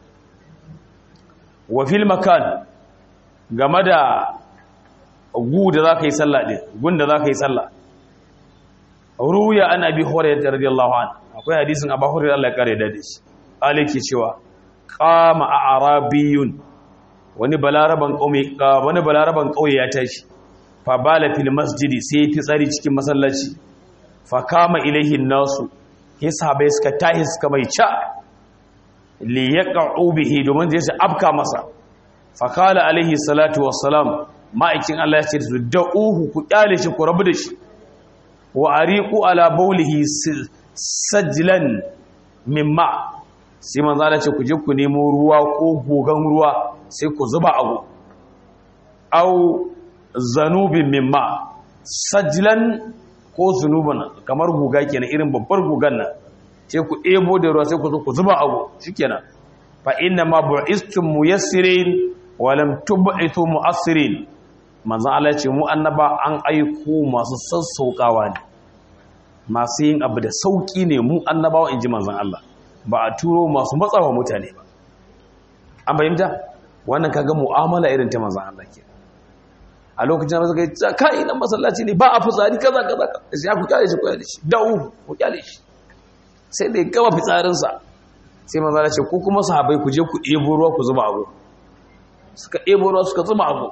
wa fil makan game da gu da zaka yi sallah din gun da zaka yi sallah ruya an abi hurairah radiyallahu anhu akwai hadisin abu hurairah Allah ya kare da shi aliki cewa qama a'rabiyun wani balaraban kauye wani balaraban kauye ya tashi fa bala fil masjidi sai fi tsari cikin masallaci fa kama ilaihi nasu sai sahabbai suka tahi suka mai ca li yaqa'u bihi domin zai su afka masa fa qala alaihi salatu wassalam ma'aikin Allah ya ce su da'uhu ku kyale shi ku rabu da shi wa ariqu ala bawlihi sajlan mimma sai manzo Allah ce ku je ku nemo ruwa ko gogan ruwa sai ku zuba abu au zanubin mimma sajlan ko zunuban kamar guga kenan irin babbar gugan nan sai ku ebo da ruwa sai ku zo ku zuba abu shikenan fa inna ma bu'istum muyassirin wa lam tub'ithu mu'assirin manzo Allah ya ce mu annaba an aiko masu sassaukawa ne masu yin abu da sauki ne mu annabawa inji manzon Allah ba a turo masu matsawa mutane ba an bayyanta wannan kaga mu'amala irin ta manzon Allah ke a lokacin da suka yi kai nan masallaci ne ba a fitsari kaza kaza sai ku kyale shi ku kyale shi da'u ku kyale shi sai da ya gama fitsarin sa sai manzon Allah ce ko kuma sahabbai ku je ku ebo ruwa ku zuba abu suka ebo ruwa suka zuba abu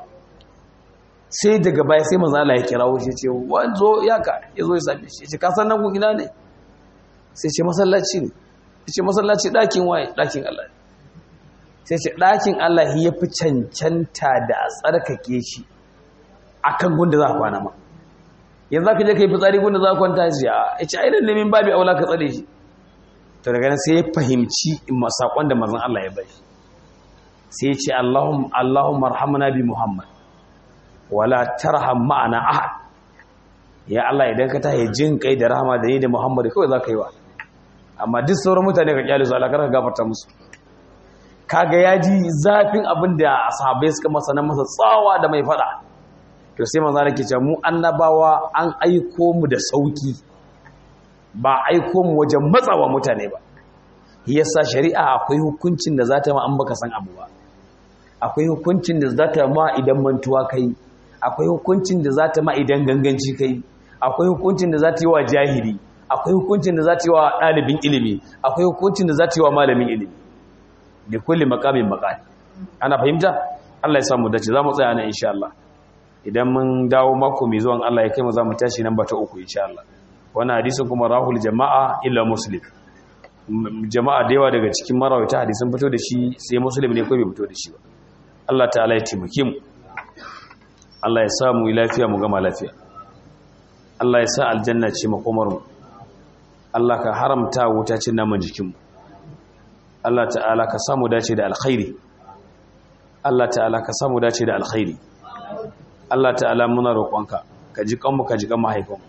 sai daga baya sai manzon Allah ya kirawo shi ce wanzo ya ka yazo ya same shi ce ka san nan ku ina ne sai ce masallaci ne ce masallaci ɗakin waye ɗakin Allah sai ce ɗakin Allah ya fi cancanta da a tsarkake shi a kan gunda za a kwana ma yanzu za ka je ka yi fitsari gunda za a kwanta shi a ce ainihin nemin babi aula ka tsare shi to daga nan sai ya fahimci saƙon da mazan Allah ya bai sai ya ce Allahumma rahamna bi Muhammad wala tarham ma'ana ahad ya Allah idan ka tahi jin kai da rahama da ni da Muhammad kawai za ka yi wa amma duk sauran mutane ka kyale su Allah ka gafarta musu kaga ya ji zafin abin da sahabbai suka masa na masa tsawa da mai fada to sai manzo nake cewa mu annabawa an aiko mu da sauki ba aiko mu wajen matsawa mutane ba yasa shari'a akwai hukuncin da zata ma an baka san abu ba akwai hukuncin da zata ma idan mantuwa kai akwai hukuncin da zata ma idan ganganci kai akwai hukuncin da zata yi wa jahili akwai hukuncin da zata yi wa ɗalibin ilimi akwai hukuncin da zata yi wa malamin ilimi da kulli makamin makani ana fahimta Allah ya samu dace za mu tsaya nan insha Allah idan mun dawo mako mai zuwan Allah ya kai mu za mu tashi nan bata uku insha Allah wannan hadisin kuma rahul jama'a illa muslim jama'a da yawa daga cikin marawata hadisin fito da shi sai muslim ne ko bai fito da shi ba Allah ta'ala ya taimake mu Allah ya sa mu lafiya mu gama lafiya Allah ya sa aljanna ce makomar mu Allah ka haramta wuta cin naman jikin mu Allah ta'ala ka samu dace da alkhairi Allah ta'ala ka samu dace da alkhairi Allah ta'ala muna roƙonka ka ji kanmu ka ji kan mahaifinmu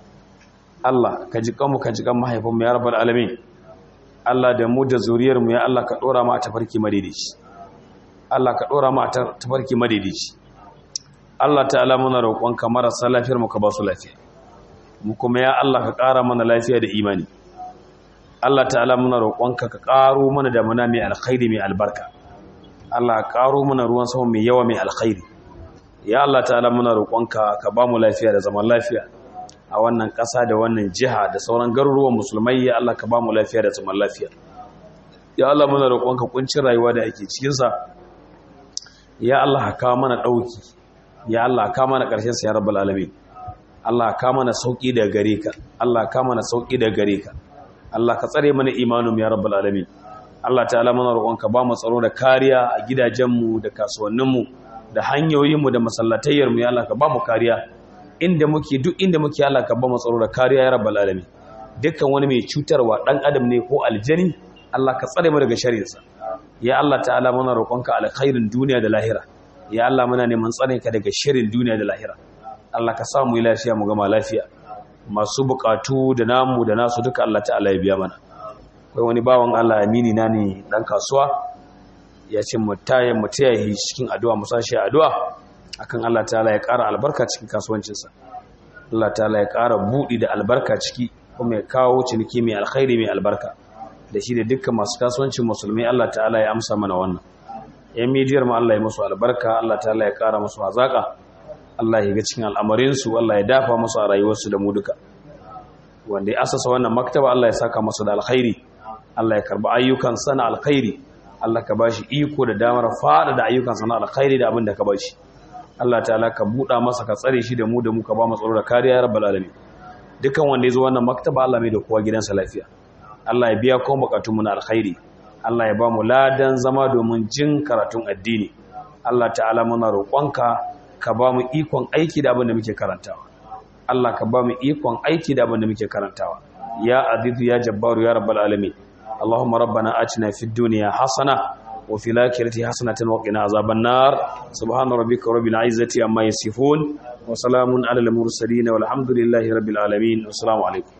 Allah ka ji kanmu ka ji kan mahaifinmu ya rabbal alamin Allah da mu da zuriyarmu ya Allah ka dora mu a tafarki madaidaici Allah ka dora mu a tafarki madaidaici Allah ta'ala muna roƙonka marasa lafiyar mu ka ba su lafiya mu kuma ya Allah ka ƙara mana lafiya da imani Allah ta'ala muna roƙonka ka ƙaro mana da muna mai alkhairi mai albarka Allah ka ƙaro mana ruwan sama mai yawa mai alkhairi ya Allah ta'ala muna roƙonka ka ba mu lafiya da zaman lafiya a wannan ƙasa da wannan jiha da sauran garuruwan musulmai ya Allah ka ba mu lafiya da zaman lafiya ya Allah muna roƙonka kuncin rayuwa da ake cikin sa ya Allah ka kawo mana ɗauki ya Allah ka kawo mana ƙarshen sa ya rabbal alamin Allah ka kawo mana sauki daga gare ka Allah ka kawo mana sauki daga gare ka Allah ka tsare mana imanin ya rabbal alamin Allah ta'ala muna roƙonka ba mu tsaro da kariya a gidajenmu da kasuwanninmu da hanyoyinmu da masallatayyarmu ya Allah ka ba mu kariya inda muke duk inda muke Allah ka ba mu tsaro da kariya ya rabbal alamin dukkan wani mai cutarwa dan adam ne ko aljani Allah ka tsare mu daga sharrinsa ya Allah ta'ala muna roƙonka alkhairin duniya da lahira ya Allah muna neman tsarinka daga sharrin duniya da lahira Allah ka samu lafiya mu gama lafiya masu bukatu da namu da nasu duka Allah ta'ala ya biya mana kai wani bawan Allah amini na ne dan kasuwa ya ce mutayen mutayahi cikin addu'a musashi addu'a akan Allah ta'ala ya ƙara albarka cikin kasuwancinsa Allah ta'ala ya ƙara buɗi da albarka ciki kuma ya kawo ciniki mai alkhairi mai albarka da shi da dukkan masu kasuwancin musulmi Allah ta'ala ya amsa mana wannan yan midiyar mu Allah ya musu albarka Allah ta'ala ya ƙara musu hazaka Allah ya ga cikin al'amarinsu Allah ya dafa musu a rayuwarsu da mu duka wanda ya asasa wannan maktaba Allah ya saka masa da alkhairi Allah ya karba ayyukan sana alkhairi Allah ka bashi iko da damar fada da ayyukan sana alkhairi da abin da ka bashi Allah ta'ala ka buɗa masa ka tsare shi da mu da mu ka ba mu tsaro da kariya ya rabbal alamin dukan wanda ya zo wannan maktaba Allah mai da kowa gidansa lafiya Allah ya biya kuma bukatun mu na alkhairi Allah ya ba mu ladan zama domin jin karatun addini Allah ta'ala muna roƙonka ka ba mu ikon aiki da abin da muke karantawa Allah ka ba mu ikon aiki da abin da muke karantawa ya azizu ya jabbaru ya rabbal alamin اللهم ربنا آتنا في الدنيا حسنة وفي الآخرة حسنة وقنا عذاب النار سبحان ربك رب العزة عما يصفون وسلام على المرسلين والحمد لله رب العالمين والسلام عليكم